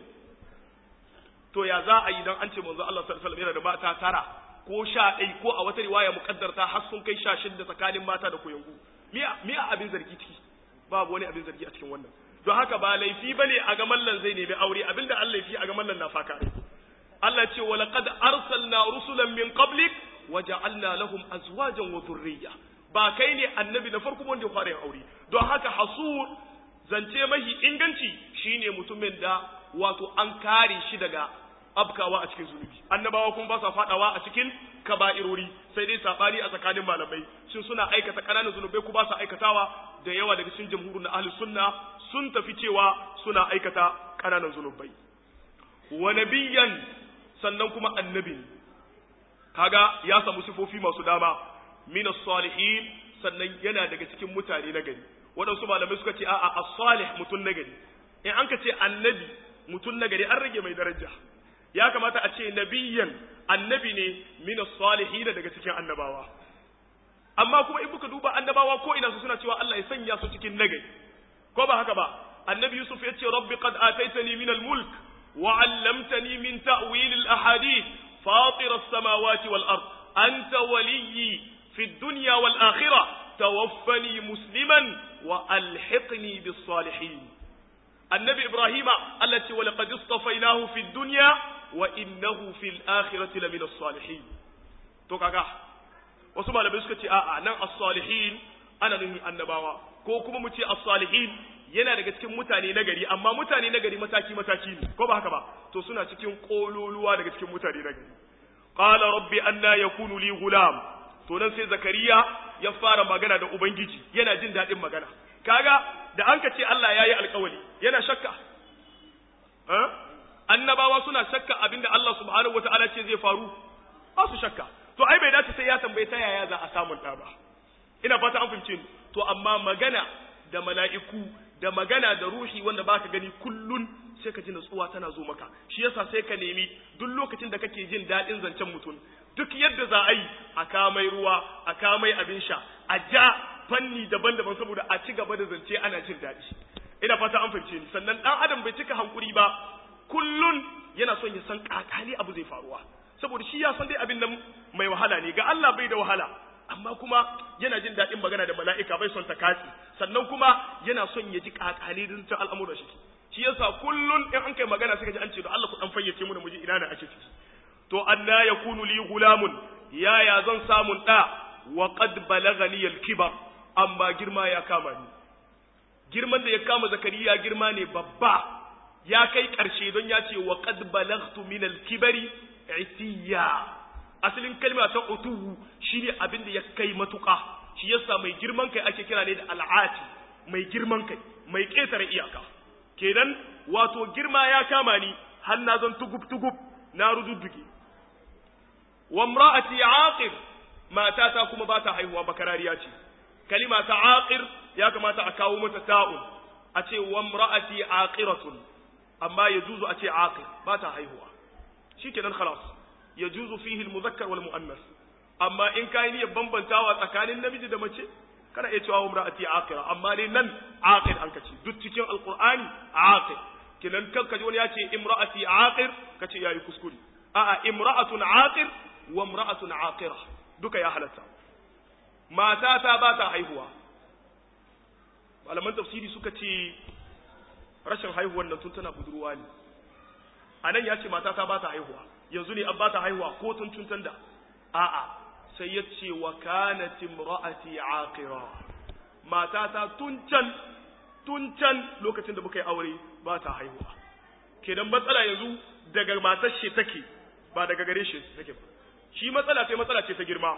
to ya za a yi dan an ce manzo Allah sallallahu alaihi wasallam yana da mata tara ko sha ɗai ko a wata riwaya muƙaddarta har sun kai sha shidda tsakanin mata da koyangu miya abin zargi ciki babu wani abin zargi a cikin wannan don haka ba laifi bane a ga mallan zai nemi aure abinda Allah laifi a ga mallan na faka rai Allah ce wa laqad arsalna rusulan min qablik wa ja'alna lahum azwajan wa dhurriyya ba kai ne annabi na farko wanda ya fara yin aure don haka hasur zance mahi inganci shine mutumin da wato an kare shi daga abkawa a cikin zunubi annabawa kuma ba sa fadawa a cikin kaba'irori sai dai sabani a tsakanin malamai shin suna aikata kananan zunubai ko ba sa aikatawa da yawa daga cikin jamhurin na ahli sunna sun tafi cewa suna aikata kananan zunubai wa nabiyyan sannan kuma annabi kaga ya samu sifofi masu dama min salihin sannan yana daga cikin mutane na gari waɗansu malamai suka ce a'a as-salih mutun na gari in an ka ce annabi mutun na gari an rage mai daraja ya kamata a ce nabiyyan annabi ne min salihin daga cikin annabawa amma kuma in kuka duba annabawa ko ina su suna cewa Allah ya sanya su cikin nagari ko ba haka ba annabi yusuf ya ce rabbi qad ataitani min al-mulk wa 'allamtani min ta'wil al-ahadith fatir as-samawati wal ard anta waliyyi fi ad-dunya wal akhirah tawaffani musliman wa alhiqni bis salihin annabi ibrahima Allah ce wa laqad istafainahu fi ad-dunya wa innahu fil akhirati lamina as-salihin to kaga wasu malamai suka ce a'a nan as-salihin ana nufin annabawa ko kuma mu ce as-salihin yana daga cikin mutane nagari amma mutane nagari mataki mataki ne ko ba haka ba to suna cikin kololuwa daga cikin mutane nagari qala rabbi anna yakunu li gulam to nan sai zakariya ya fara magana da ubangiji yana jin dadin magana kaga da an ka ce Allah yayi alƙawari yana shakka annabawa suna shakka abinda Allah subhanahu wataala ce zai faru ba su shakka to ai bai dace sai ya tambaye ta yaya za a samun ɗa ba ina fata an fahimce ni to amma magana da mala'iku da magana da ruhi wanda baka gani kullun sai ka ji natsuwa tana zo maka shi yasa sai ka nemi duk lokacin da kake jin daɗin zancen mutum duk yadda za a yi a kamai ruwa a kamai abin sha a ja fanni daban-daban saboda a ci gaba da zance ana jin daɗi ina fata an fahimce ni sannan ɗan adam bai cika hankuri ba kullun yana son ya san kakali abu zai faruwa saboda shi ya san dai abin nan mai wahala ne ga Allah bai da wahala amma kuma yana jin daɗin magana da mala'ika bai son ta katsi sannan kuma yana son ya ji kakali din ta al'amuran shi shi yasa kullun in an kai magana sai ka ji an ce da Allah ku dan fayyace mu da muji ina ne ake ciki to anna yakunu li gulamun yaya zan samun da wa qad balagani al-kibar amma girma ya kama ni girman da ya kama zakariya girma ne babba ya kai ƙarshe don ya ce wa qad balaghtu min al-kibari itiya asalin kalma ta utuhu shine abin da ya kai matuƙa shi yasa mai girman kai ake kira ne da al'ati mai girman kai mai ƙetare iyaka kenan wato girma ya kama ni har na zan tugub tugub na rududduge wa imra'ati aqir matata kuma ba ta haihuwa bakarariya ce kalima ta aqir ya kamata a kawo mata ta'un a ce wa imra'ati aqiratun amma yajuzu a ce aqir ba ta haihuwa shikenan khalas yajuzu fihi al-mudhakkar wal muannas amma in kai niyyar bambantawa tsakanin namiji da mace kana iya cewa imra'ati aqira amma dai nan aqir an kace duk cikin alqur'ani aqir kinan kan kaji wani ya ce imra'ati aqir kace yayi kuskure a'a imra'atun aqir wa imra'atun aqira duka ya halatta mata ta ba ta haihuwa malaman tafsiri suka ce rashin haihuwar nan tun tana budurwa ne a nan ya ce mata ta ba ta haihuwa yanzu ne an ba ta haihuwa ko tun tun da a'a sai ya ce wa kanat imra'ati aqira mata ta tun can tun can lokacin da muka yi aure ba ta haihuwa kenan matsala yanzu daga matar shi take ba daga gare shi take ba shi matsala sai matsala ce ta girma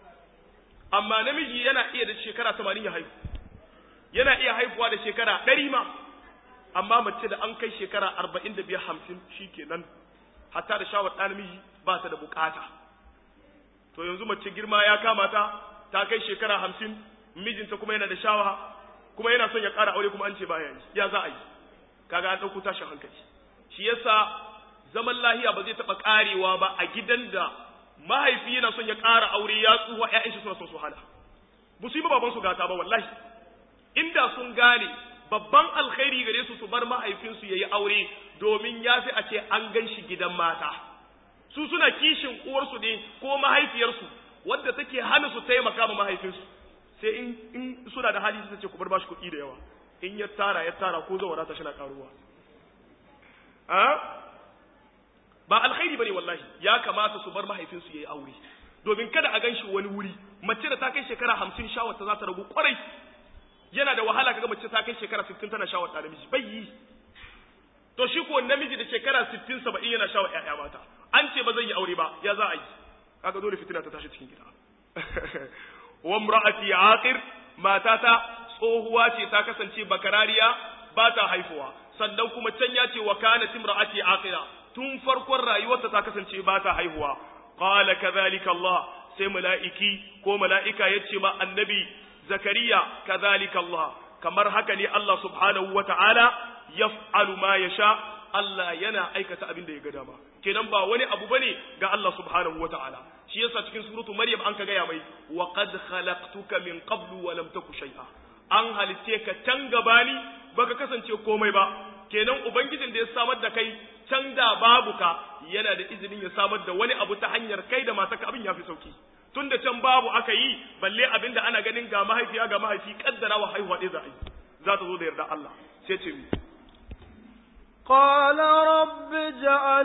amma namiji yana iya da shekara 80 ya haihu yana iya haihuwa da shekara 100 ma amma mace da an kai shekara 45 50 shikenan hatta da shawar ɗan namiji ba ta da bukata to yanzu mace girma ya kama ta ta kai shekara 50 mijinta kuma yana da shawa kuma yana son ya ƙara aure kuma an ce baya yi ya za a yi kaga an ɗauko tashin hankali shi yasa zaman lahiya ba zai taɓa ƙarewa ba a gidan da mahaifi yana son ya ƙara aure ya tsuwa ƴaƴan shi suna son su hana ba su yi baban su gata ba wallahi inda sun gane babban alkhairi gare su su bar mahaifinsu yayi aure domin ya fi a ce an gan shi gidan mata su suna kishin uwarsu ne ko mahaifiyarsu wadda take hana su taimaka ma mahaifinsu sai in, in suna da hali su ce ku bar bashi kuɗi da yawa in ya tara ya tara ko zawara ta shina karuwa ba alkhairi bane wallahi ya kamata su bar mahaifinsu yayi aure domin kada a ganshi wani wuri mace da ta kai shekara hamsin shawar ta za ta ragu kwarai yana da wahala kaga mace ta kai shekara sittin tana shawar ta namiji bai yi to shi ko namiji da shekara sittin saba'in yana shawar ƴaƴa mata an ce ba zai yi aure ba ya za a yi kaga dole fitina ta tashi cikin gida wa imra'ati aqir matata tsohuwa ce ta kasance bakarariya ba ta haifuwa sannan kuma can ya ce wa kanat imra'ati aqira tun farkon rayuwarta ta kasance ba ta haihuwa qala kadhalika Allah sai mala'iki ko mala'ika yace ma annabi zakariya kadhalika Allah kamar haka ne Allah subhanahu wata'ala yaf'alu ma yasha Allah yana aikata abin da ya ga dama kenan ba wani abu bane ga Allah subhanahu wata'ala shi yasa cikin suratu maryam an ka gaya mai wa qad khalaqtuka min qablu wa lam taku shay'a an halitte ka can gabani baka kasance komai ba kenan ubangijin da ya samar da kai can da babu ka yana da izinin ya samar da wani abu ta hanyar kai da mataka abin ya fi sauki tun da can babu aka yi balle abin da ana ganin ga mahaifiya ga mahaifi kaddara wa haihuwa ɗaya za a yi za ta zo da yarda Allah sai ce mi قال رب اجعل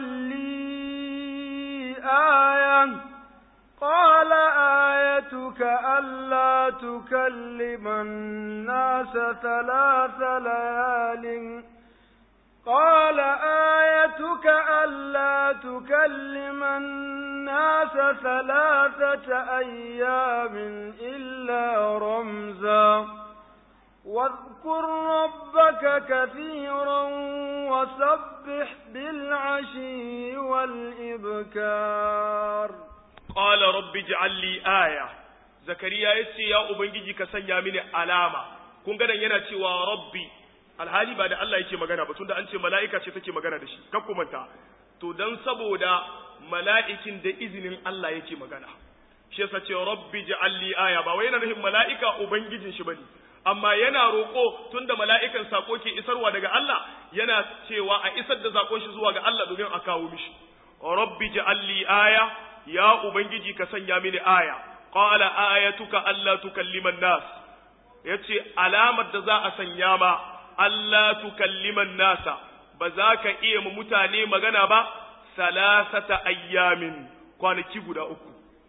لي آية قال آيتك ألا تكلم الناس ثلاث ليال قال آيتك ألا تكلم الناس ثلاثة أيام إلا رمزا واذكر ربك كثيرا وسبح بالعشي والإبكار قال رب اجعل لي آية زكريا يسي يا أبنجي كسنيا من علامة kun ganin yana cewa rabbi alhali ba da Allah yake magana ba tunda an ce mala'ika ce take magana da shi kan manta to dan saboda mala'ikin da izinin Allah yake magana shi yasa ce rabbi ja'alli aya ba wai yana nufin mala'ika ubangijin shi bane amma yana roƙo tunda mala'ikan sako ke isarwa daga Allah yana cewa a isar da zakon shi zuwa ga Allah domin a kawo mishi rabbi ja'alli aya ya ubangiji ka sanya mini aya qala ayatuka alla tukallima nas yace alamar da za a sanya ma Allah tukalliman nasa ba za ka iya mu mutane magana ba salasata ayyamin kwanaki guda uku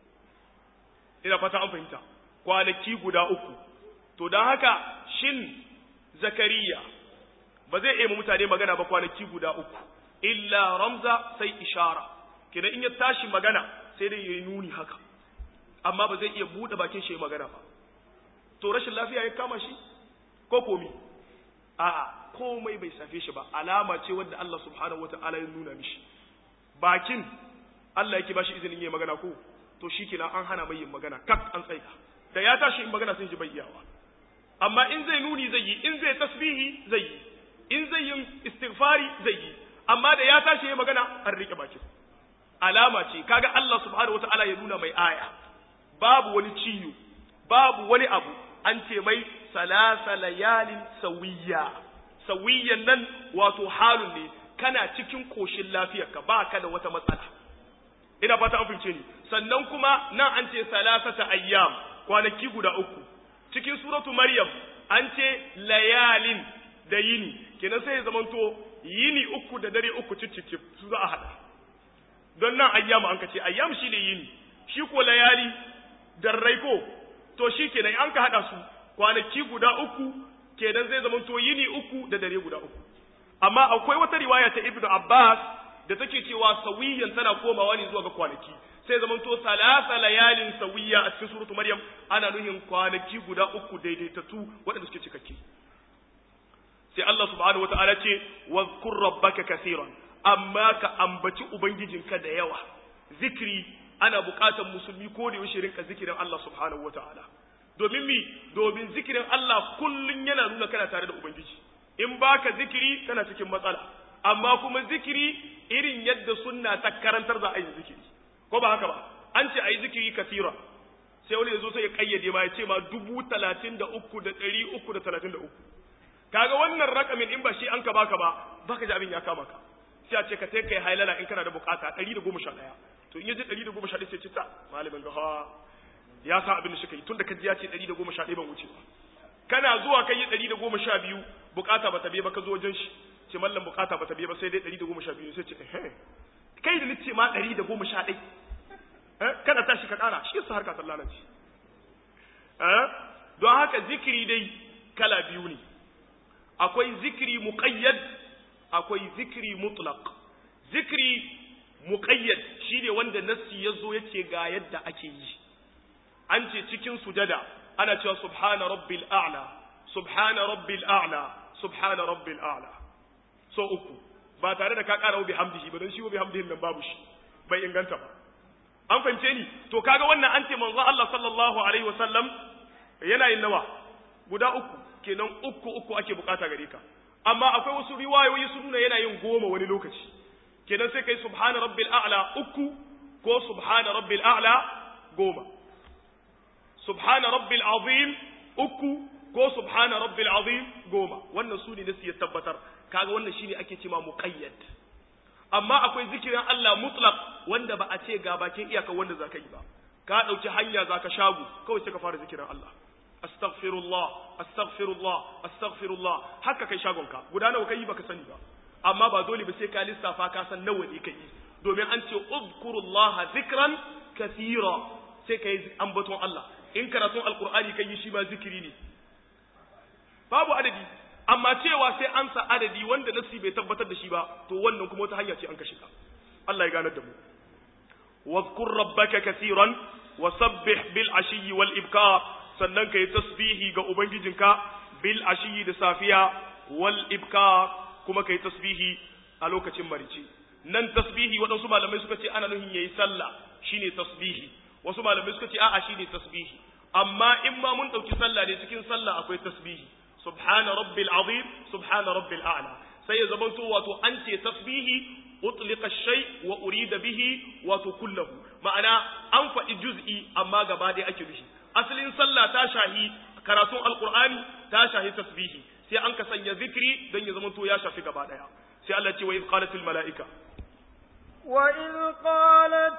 ina fata an fahimta kwanaki guda uku to don haka shin zakariya ba zai iya mu mutane magana ba kwanaki guda uku illa ramza sai ishara kina in ya tashi magana sai dai yayi nuni haka amma ba zai iya bude bakin shi magana ba to rashin lafiya ya kama shi ko komi a'a komai bai safe shi ba alama ce wadda Allah subhanahu wata'ala ya nuna mishi bakin Allah yake bashi izinin yin magana ko to shikenan an hana mai yin magana kak an tsaika da ya tashi in magana sun ji bayyawa amma in zai nuni zai yi in zai tasbihi zai yi in zai yin istighfari zai yi amma da ya tashi yin magana an rike bakin alama ce kaga Allah subhanahu wata'ala ya nuna mai aya babu wani ciyo babu wani abu an ce mai salasa layalin sawiya sawiyan nan wato halun ne kana cikin koshin lafiyarka ba ka da wata matsala ina fata an fince ni sannan kuma nan an ce salasata ayyam kwanaki guda uku cikin suratu maryam an ce layalin da yini kenan sai ya zamanto yini uku da dare uku cicicip su za a hada don nan ayyam an ka ce ayyam shine yini shi ko layali darrai ko to shi kenan an ka hada su kwanaki guda uku kenan zai zama to yini uku da dare guda uku amma akwai wata riwaya ta ibnu abbas da take cewa sawiyan tana komawa ne zuwa ga kwanaki sai zama to salasa layalin sawiya a cikin suratu maryam ana nuhin kwanaki guda uku daidaitattu waɗanda suke cikakke sai Allah subhanahu wataala ce wadhkur rabbaka kaseeran amma ka ambaci ubangijinka da yawa zikri ana buƙatar musulmi ko da yaushe rinka zikirin Allah subhanahu wataala domin mi domin zikirin Allah kullun yana nuna kana tare da ubangiji in baka zikiri kana cikin matsala amma kuma zikiri irin yadda sunna ta karantar za a yi zikiri ko ba haka ba an ce ayi zikiri kasira sai wani yazo sai ya kayyade ma ya ce ma dubu talatin da uku da ɗari uku da talatin da uku kaga wannan rakamin in ba shi an ka baka ba baka ji abin ya kama ka sai a ce ka sai kai hailala in kana da bukata ɗari da goma sha ɗaya to in ya ji ɗari da goma sha ɗaya sai ce ta malamin ga ha ya sa abin da shi kai tun da ka ji ya ce ɗari da goma sha ɗaya ban wuce ba kana zuwa kai yi ɗari da goma sha biyu bukata ba ta biye ba ka zo wajen shi ce mallam bukata ba ta biye ba sai dai ɗari da goma sha biyu sai ce eh kai da nace ma ɗari da goma sha ɗai kada tashi ka ƙara shi yasa harka ta lalace don haka zikiri dai kala biyu ne akwai zikiri muqayyad akwai zikiri mutlaq zikiri muqayyad shine wanda nassi yazo yace ga yadda ake yi an ce cikin sujada ana cewa subhana rabbil a'la subhana rabbil a'la subhana rabbil a'la so uku ba tare da ka ƙara bi hamdihi ba don shi bi hamdihin nan babu shi bai inganta ba an fahimce ni to kaga wannan an ce manzo Allah sallallahu alaihi wasallam yana yin nawa guda uku kenan uku uku ake bukata gare ka amma akwai wasu riwayoyi su nuna yana yin goma wani lokaci kenan sai kai subhana rabbil a'la uku ko subhana rabbil a'la goma subhana rabbil azim uku ko subhana rabbil azim goma wannan su ne da su ya tabbatar kaga wannan shine ake cewa muqayyad amma akwai zikirin Allah mutlaq wanda ba a ce ga bakin iyaka wanda zaka yi ba ka dauki hanya zaka shagu kawai sai ka fara zikirin Allah astaghfirullah astaghfirullah astaghfirullah haka kai shagon ka guda nawa kai baka sani ba amma ba dole ba sai ka lissafa ka san nawa ne kai domin an ce uzkurullaha zikran kathira sai kai ambaton Allah in karatun alqur'ani kai shi ba zikiri ne babu adadi amma cewa sai an sa adadi wanda nasi bai tabbatar da shi ba to wannan kuma wata hanya ce an kashe ka Allah ya ganar da mu wadhkur rabbaka kaseeran wa sabbih bil ashiyyi wal ibkar sannan kai tasbihi ga ubangijinka bil ashiyyi da safiya wal ibkar kuma kai tasbihi a lokacin marici nan tasbihi waɗansu malamai suka ce ana nuhin yayi sallah shine tasbihi wasu malamai suka ce a'a shine tasbihi amma in ma mun ɗauki sallah ne cikin sallah akwai tasbihi subhana rabbil azim subhana rabbil a'la sai ya zamanto wato an ce tasbihi utliqa shay wa urida bihi wato kullahu ma'ana an faɗi juz'i amma gaba ɗaya ake nufi asalin sallah ta shahi karatun alqur'ani ta shahi tasbihi sai an ka sanya zikri don ya zamanto ya shafi gaba ɗaya sai Allah ce wa iz qalatil mala'ika وإذ قالت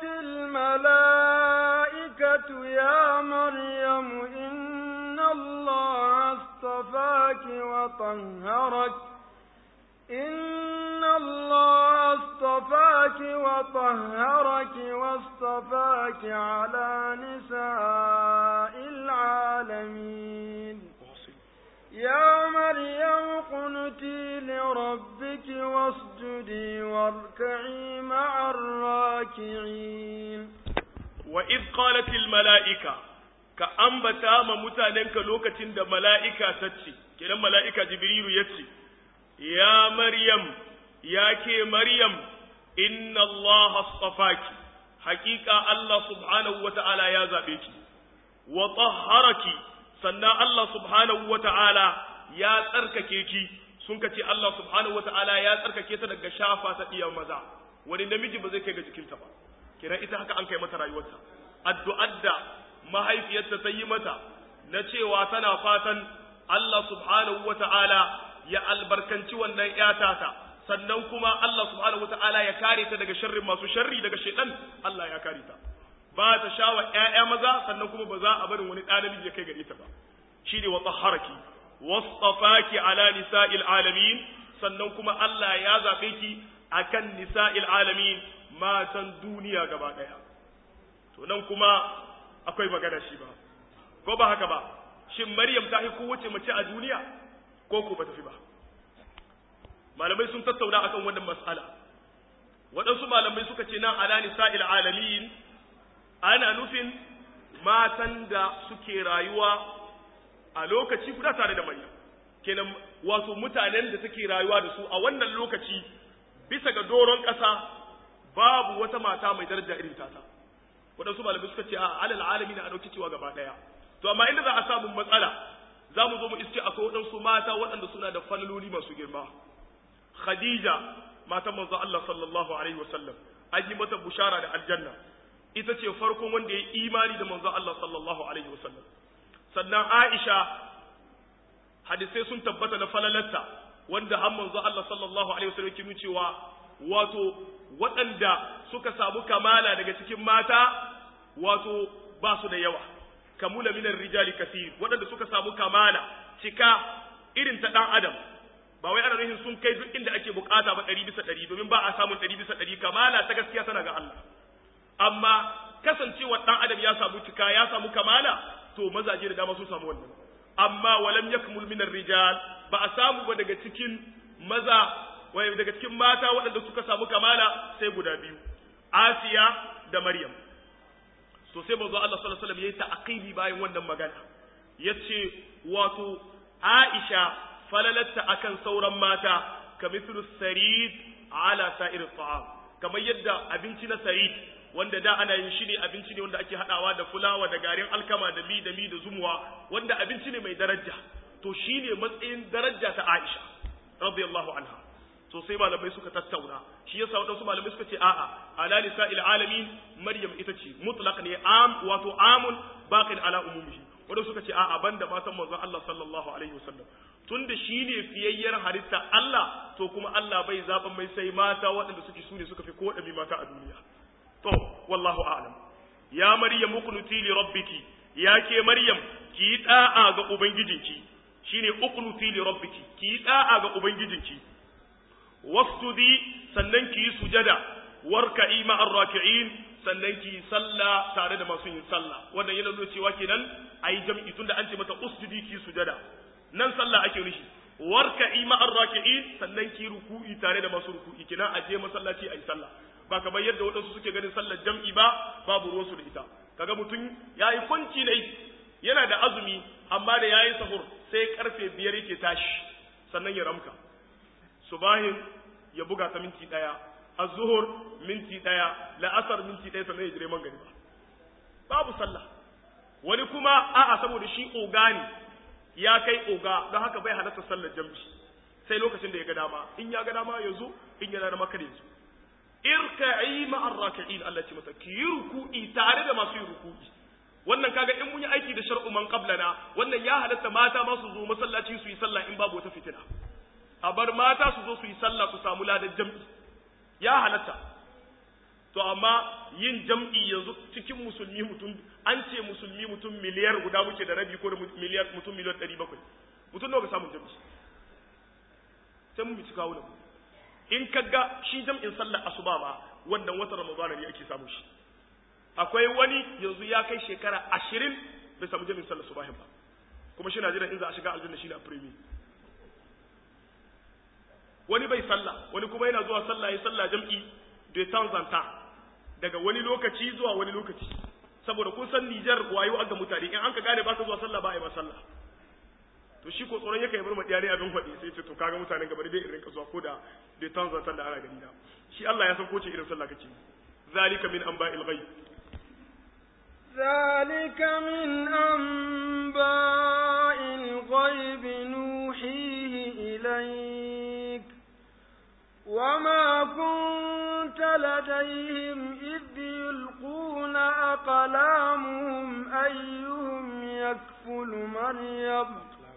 الملائكة يا مريم إن الله اصطفاك وطهرك إن الله اصطفاك وطهرك واصطفاك على نساء العالمين يا مريم قنتي لربك واسجدي واركعي مع الراكعين وإذ قالت الملائكة كأنبتا ما متاننك لوكة دا ملائكة تتشي كنا ملائكة جبريل يتشي يا مريم يا كي مريم إن الله اصطفاك حقيقة الله سبحانه وتعالى يا زابيك وطهرك sannan Allah subhanahu wa ta'ala ya tsarkake ki sun ka ce Allah subhanahu wa ta'ala ya tsarkake ta daga shafa ta ɗiyan maza wani namiji ba zai kai ga jikinta ba kira ita haka an kai mata rayuwarta addu'ar da mahaifiyarta ta yi mata na cewa tana fatan Allah subhanahu wa ta'ala ya albarkanci wannan ‘yata ta sannan kuma Allah subhanahu wa ta'ala ya kare ta daga sharrin masu sharri daga shaidan Allah ya kare ta ba ta sha wa ‘ya'ya maza sannan kuma ba za a barin wani ɗalibi ya kai gare ta ba shi ne wa tsaharaki wasfafaki ala nisa'il alamin sannan kuma Allah ya zaɓe ki akan nisa'il alamin matan duniya gaba ɗaya to nan kuma akwai magana shi ba ko ba haka ba shin maryam ta fi kowace mace a duniya ko ko ba ta fi ba malamai sun tattauna akan wannan mas'ala waɗansu malamai suka ce nan ala nisa'il alamin ana nufin matan da suke rayuwa a lokaci guda tare da Maryam kenan wato mutanen da suke rayuwa da su a wannan lokaci bisa ga doron ƙasa babu wata mata mai daraja irin tata waɗansu malamai suka ce a alal alami na a ɗauki cewa gaba ɗaya to amma inda za a samu matsala za mu zo mu iske akwai waɗansu mata waɗanda suna da falaloli masu girma Khadija matan manzo Allah sallallahu alaihi wasallam an yi mata bushara da aljanna ita ce farkon wanda ya imani da manzon Allah sallallahu alaihi wasallam sannan Aisha hadisai sun tabbata na falalarta wanda har manzon Allah sallallahu alaihi wasallam ke cewa wato waɗanda suka samu kamala daga cikin mata wato ba su da yawa kamula minar rijali kasir waɗanda suka samu kamala cika irin ta ɗan adam ba wai ana nufin sun kai duk inda ake bukata ba ɗari bisa ɗari domin ba a samun ɗari bisa ɗari kamala ta gaskiya tana ga Allah amma kasancewar ɗan adam ya samu cika ya samu kamala to mazaje da dama sun samu wannan amma walam yakmul minar rijal ba a samu ba daga cikin maza wai daga cikin mata waɗanda suka samu kamala sai guda biyu Asiya da Maryam to sai manzo Allah sallallahu alaihi wasallam yayi ta'qibi bayan wannan magana yace wato Aisha falalatta akan sauran mata kamithlu sarid ala sa'ir ta'am kamar yadda abinci na sarid wanda da ana yin shi ne abinci ne wanda ake hadawa da fulawa da garin alkama da mi da mi da zumuwa wanda abinci ne mai daraja to shine matsayin daraja ta Aisha radiyallahu anha to sai malamai suka tattauna shi yasa wadansu malamai suka ce a'a ala lisa'il alamin maryam ita ce mutlaq ne am wato amun baqin ala umumihi wadansu suka ce a'a banda matan manzon Allah sallallahu alaihi wasallam tunda shine fiyayyar halitta Allah to kuma Allah bai zaban mai sai mata waɗanda suke sune suka fi koɗami mata a duniya to wallahu a'lam ya maryam uqnuti li rabbiki ya ke maryam ki da'a ga ubangijinki shine uqnuti li rabbiki ki da'a ga ubangijinki wasjudi sannan ki yi sujada warka'i ma'ar raki'in sannan ki yi sallah tare da masu yin sallah wannan yana nuna cewa kenan ayi jam'i tunda an ce mata usjudi ki sujada nan sallah ake nufi warka'i ma'ar raki'in sannan ki ruku'i tare da masu ruku'i kenan a je masallaci ayi sallah ba kamar yadda waɗansu suke ganin sallar jam'i ba babu ruwansu da ita kaga mutum yayi kwanci ne yana da azumi amma da yayi sahur sai karfe biyar yake tashi sannan ya ramka subahin ya buga ta minti ɗaya az-zuhur minti ɗaya la'asar minti ɗaya sannan ya jire man gari babu sallah wani kuma a'a saboda shi oga ne ya kai oga don haka bai halatta sallar jam'i sai lokacin da ya ga dama in ya ga dama ya zo in ya dama kada ya zo irka'i ma'ar raki'in Allah ce mata ki yi ruku'i tare da masu yin ruku'i wannan kaga in mun yi aiki da shar'u man qablana wannan ya halatta mata ma su zo masallaci su yi sallah in babu wata fitina a bar mata su zo su yi sallah su samu ladan jam'i ya halatta to amma yin jam'i yanzu cikin musulmi mutum an ce musulmi mutum miliyar guda muke da rabi ko da miliyar mutum miliyan ɗari bakwai mutum nawa ka samun jam'i sai mun bici kawo mu in ka ga shi jam'in sallar asuba ba wannan watan ramadana ne ake samu shi akwai wani yanzu ya kai shekara ashirin bai samu jam'in sallar subahin ba kuma shi na jiran in za a shiga aljanna shi ne a premier wani bai sallah wani kuma yana zuwa sallah ya sallah jam'i de temps en temps daga wani lokaci zuwa wani lokaci saboda kun san Nijar wayo aga mutane in an ka gane baka zuwa sallah ba a yi ba sallah to shi ko tsoron yake bar madiya ne abin faɗi sai ce to kaga mutanen gaba dai irin ka zuwa ko da de temps en temps da ana gani na shi Allah ya san ko ce irin sallah kake zalika min anba'il ghaib ذلك من أنباء الغيب نوحيه إليك وما كنت لديهم إذ يلقون أقلامهم أيهم يكفل مريم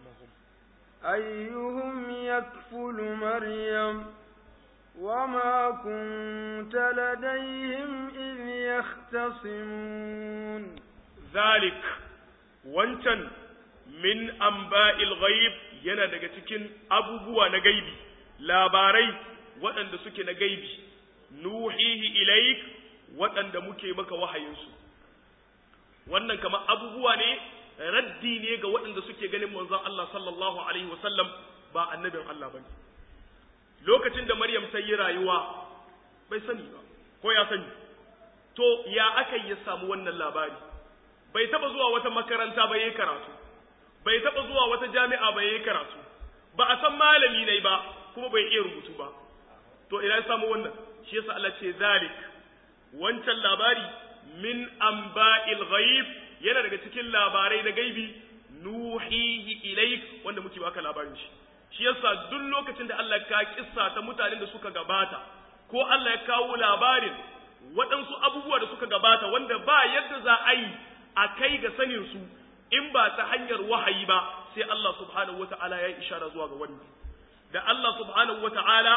أيهم يكفل مريم وما كنت لديهم إذ يختصمون ذلك وانتن من أنباء الغيب yana daga cikin abubuwa na gaibi labarai waɗanda suke na gaibi nuhihi ilaik waɗanda muke maka wahayinsu wannan kamar abubuwa ne raddi ne ga waɗanda suke ganin manzon Allah sallallahu alaihi wasallam ba annabin Allah bane lokacin da Maryam ta yi rayuwa bai sani ba ko ya sani to ya aka yi ya samu wannan labari bai taba zuwa wata makaranta ba yayi karatu bai taba zuwa wata jami'a ba yayi karatu ba a san malami ne ba kuma bai iya rubutu ba to ina ya samu wannan shi yasa Allah ce zalik wancan labari min amba'il ghaib yana daga cikin labarai na gaibi nuhihi ilaik wanda muke baka labarin shi shi yasa duk lokacin da Allah ka kissa ta mutanen da suka gabata ko Allah ya kawo labarin waɗansu abubuwa da suka gabata wanda ba yadda za a yi a kai ga sanin su in ba ta hanyar wahayi ba sai Allah subhanahu wata'ala ya yi ishara zuwa ga wannan da Allah subhanahu wata'ala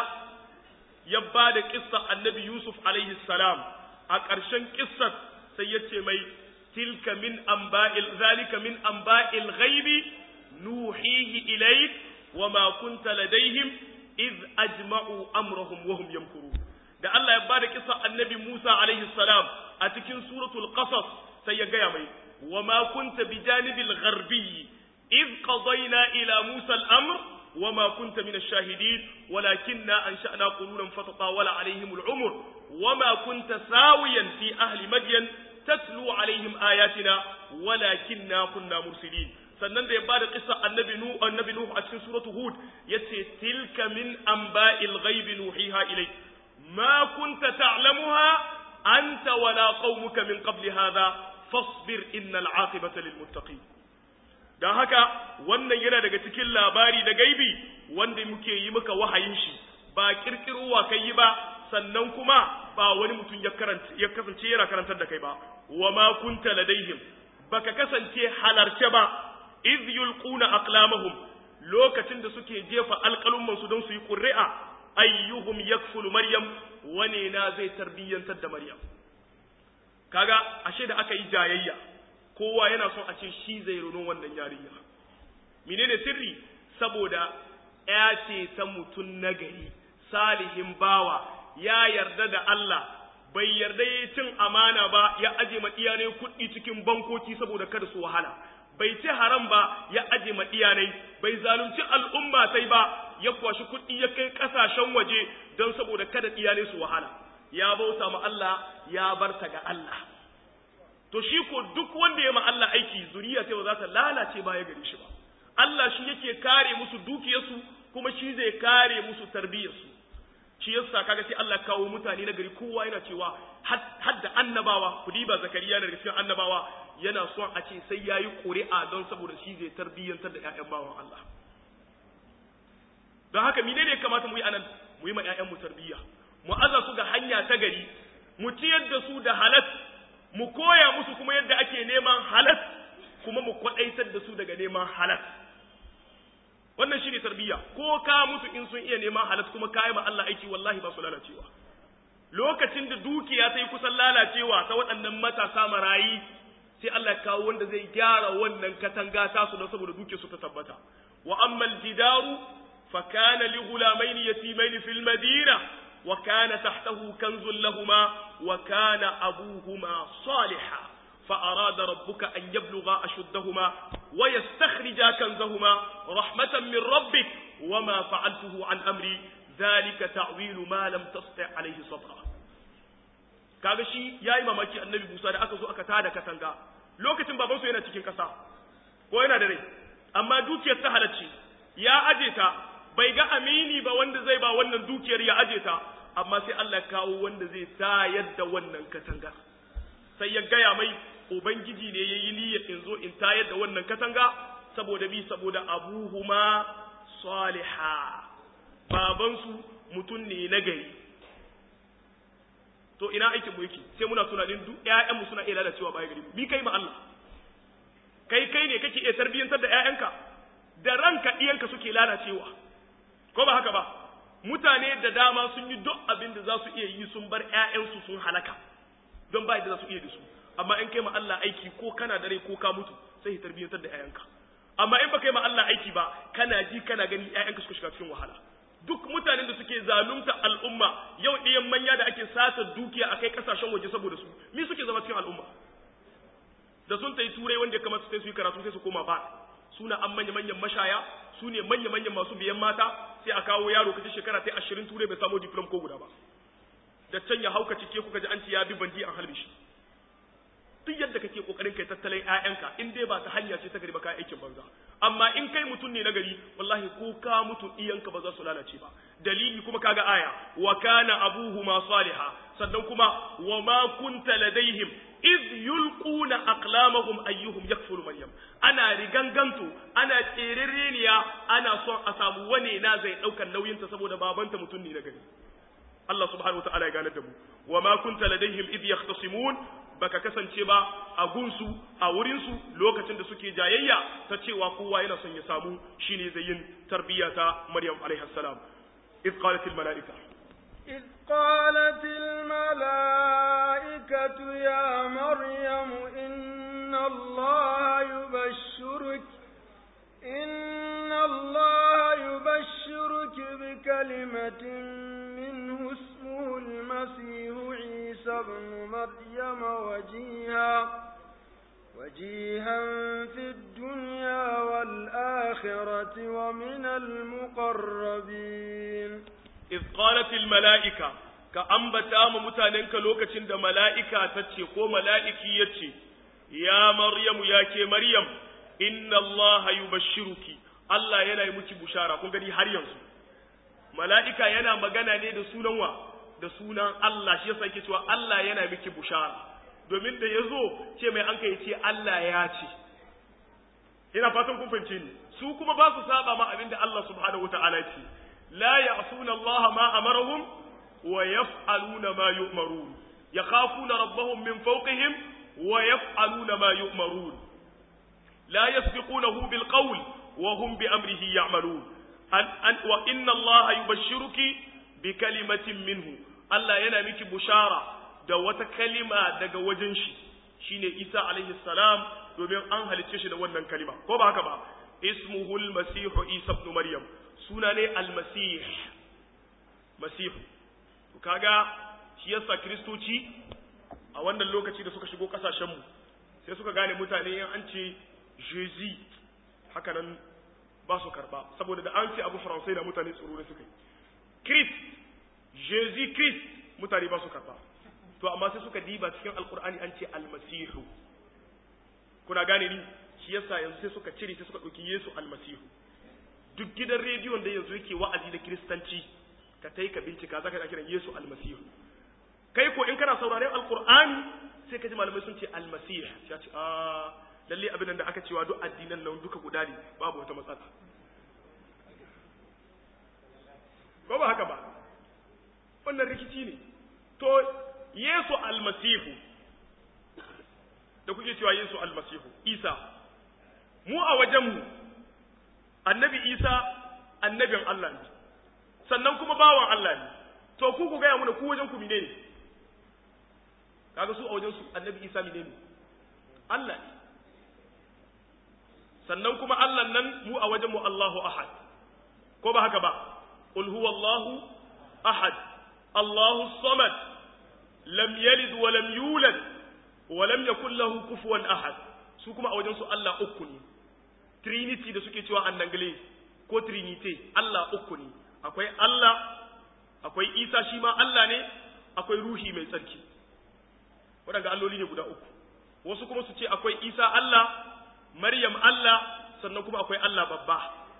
ya ba da kissa annabi Yusuf alaihi salam a ƙarshen kissar sai ya ce mai tilka min amba'il zalika min amba'il ghaibi nuhihi ilayk wa ma kunta ladaihim iz ajma'u amrahum wa hum yamkurun da Allah ya ba da kissa annabi Musa alaihi salam a cikin suratul qasas sai ya gaya mai wa ma kunta bijanibil gharbi iz qadayna ila Musa al-amr وما كنت من الشاهدين ولكننا أنشأنا قرونا فتطاول عليهم العمر وما كنت ساويا في أهل مدين تتلو عليهم آياتنا ولكننا كنا مرسلين sannan da ya bada kissa annabi nu annabi nuhu a cikin suratu hud yace tilka min anba'il ghaibi nuhiha ilay ma kunta ta'lamuha anta wala qaumuka min qabli hadha fasbir innal aqibata lil muttaqin don haka wannan yana daga cikin labari da gaibi wanda muke yi maka wahayin shi ba kirkirowa kai yi ba sannan kuma ba wani mutum ya karanta ya kasance yana karantar da kai ba wa ma kunta ladaihim baka kasance halarce ba iz yulquna aqlamahum lokacin da suke jefa alƙalumman su don su yi ƙuri'a ayyuhum yakfulu maryam wane na zai tarbiyyantar da maryam kaga ashe da aka yi jayayya kowa yana son a ce shi zai runo wannan yarinya menene sirri saboda ya ce ta mutum nagari salihin bawa ya yarda da Allah bai yarda ya cin amana ba ya aje ma iyalai kuɗi cikin bankoki saboda kada su wahala bai ci haram ba ya aje ma iyalai bai zalunci al'umma sai ba ya kwashi kuɗi ya kai ƙasashen waje don saboda kada iyalai su wahala ya bauta ma Allah ya barta ga Allah to shi ko duk wanda ya ma Allah aiki zuriya sai ba za ta lalace baya gare shi ba Allah shi yake kare musu dukiyarsu kuma shi zai kare musu tarbiyyarsu shi yasa kaga sai Allah kawo mutane na gari kowa yana cewa hadda annabawa ku diba zakariya na cikin annabawa yana son a ce sai yayi ƙuri'a don saboda shi zai tarbiyyantar da ƴaƴan bawan Allah don haka menene ya kamata mu yi anan mu yi ma ƴaƴan mu tarbiyya mu aza su ga hanya ta gari mu ciyar da su da halat mu koya musu kuma yadda ake neman halat kuma mu kwadaitar da su daga neman halat wannan shine tarbiyya ko ka mutu in sun iya neman halat kuma kayi ma Allah aiki wallahi ba su lalacewa lokacin da dukiya ta yi kusan lalacewa ta waɗannan matasa marayi sai Allah kawo wanda zai gyara wannan katanga ta su don saboda dukiyar su ta tabbata wa ammal jidaru fa kana li ghulamaini yatimaini fil madina wa kana tahtahu kanzun lahuma wa kana abuhuma salihah فأراد ربك أن يبلغا أشدهما ويستخرجا كنزهما رحمة من ربك وما فعلته عن أمري ذلك تعويل ما لم تستطع عليه صبرا kaga shi yayi mamaki annabi Musa da aka zo aka tada katanga lokacin baban su yana cikin kasa ko yana da rai amma dukiyar ta halacce ya aje ta bai ga amini ba wanda zai ba wannan dukiyar ya aje ta amma sai Allah ya kawo wanda zai tayar da wannan katanga sai ya gaya mai ubangiji ne ya yi niyyar in zo in tayar da wannan katanga saboda bi saboda abuhuma saliha babansu mutum ne na gari to ina aikin mu yake sai muna tunanin duk ƴaƴanmu suna iya lalacewa baya gari mi kai ma Allah kai kai ne kake iya tarbiyyantar da ƴaƴanka da ranka ɗiyanka suke lalacewa ko ba haka ba mutane da dama sun yi duk abin da za su iya yi sun bar ƴaƴansu sun halaka don ba da za su iya da su amma in kai ma Allah aiki ko kana da rai ko ka mutu sai tarbiyyantar da ƴaƴanka amma in baka yi ma Allah aiki ba kana ji kana gani ƴaƴanka suka shiga cikin wahala duk mutanen da suke zalunta al'umma yau ɗiyan manya da ake sata dukiya a kai ƙasashen waje saboda su mi suke zama cikin al'umma da sun tayi turai wanda ya kamata sai su yi karatu sai su koma ba suna an manya manyan mashaya su ne manya manyan masu biyan mata sai a kawo yaro kaji shekara ta ashirin turai bai samu diplom ko guda ba da can ya hauka cike kuka ji an ce ya bi bandi an halbe shi duk yadda kake kokarin kai tattalin ƴaƴanka in dai ba ta hanya ce ta gari ba kai aikin banza amma in kai mutum ne na gari wallahi ko ka mutu iyanka ba za su lalace ba dalili kuma kaga aya wa kana abuhuma salihah sannan kuma wa ma kunta ladaihim iz yulquna aqlamahum ayyuhum yakfulu maryam ana riganganto ana tserereniya ana son a samu wane na zai daukar nauyinta saboda babanta mutum ne na gari Allah subhanahu wa ta'ala ya gane da mu wa ma kunta ladaihim idh yahtasimun baka kasance ba a gunsu a wurinsu lokacin da suke jayayya ta cewa kowa yana son ya samu shine zai yin tarbiyya ta Maryam alaiha salam إذ قالت الملائكة إذ قالت الملائكة يا مريم إن الله يبشرك إن الله يبشرك بكلمة منه اسمه المسيح عيسى ابن مريم وجيها وجيها في الدنيا والآخرة ومن المقربين إذ قالت الملائكة كأنبتا متاننك لوكة عند ملائكة تتشي كو ملائكي يتشي يا مريم يا كي مريم إن الله يبشرك الله ينا يمتي بشارة كون gani har yanzu mala'ika yana magana ne da sunan wa da sunan Allah shi yasa yake cewa Allah yana miki bushara domin da yazo ce mai an kai ce Allah ya ce ina fatan kun fahimce ni su kuma ba su saba ma abinda Allah subhanahu wataala ce la ya'suna Allah ma amarahum wa yaf'aluna ma yu'marun yakhafuna rabbahum min fawqihim wa yaf'aluna ma yu'marun la yasbiqunahu bil qawl wa hum bi amrihi ya'malun an, an wa inna Allah yubashshiruki bi kalimatin minhu Allah yana miki bushara da wata kalima daga wajen shi shine Isa alaihi salam domin an halicce shi da wannan kalima ko ba haka ba ismuhu almasihu isa ibn maryam suna ne almasih masihu to kaga shi yasa kristoci a wannan lokaci da suka shigo kasashen mu sai suka gane mutane in an ce jésus haka nan ba su karba saboda da an ce abu faransai da mutane tsoro da suka yi christ jésus christ mutane ba su karba to amma sai suka diba cikin alkur'ani an ce almasihu kuna gane ni shi yasa yanzu sai suka cire sai suka ɗauki Yesu almasihu duk gidan rediyon da yanzu yake wa'azi da kiristanci ka tai ka bincika zaka ga kiran Yesu almasihu kai ko in kana sauraren alqur'ani sai ka ji malamai sun ce almasih ya ce ah lalle abin da aka cewa duk addinan nan duka guda ne babu wata matsala ko ba haka ba wannan rikici ne to Yesu almasihu da kuke cewa Yesu almasihu Isa mu a wajenmu annabi Isa annabin Allah ne sannan kuma bawan Allah ne to ku ku gaya muna ku wajen ku mine ne kaga su a wajen su annabi Isa mine ne Allah ne sannan kuma Allah nan mu a wajenmu Allahu ahad ko ba haka ba qul huwallahu ahad Allahu samad lam yalid wa lam yulad wa lam yakul lahu kufuwan ahad su kuma a wajen su Allah uku ne trinity da suke cewa annangle ko trinity Allah uku ne akwai Allah akwai Isa shi ma Allah ne akwai ruhi mai tsarki waɗanda alloli ne guda uku wasu kuma su ce akwai Isa Allah Maryam Allah sannan kuma akwai Allah babba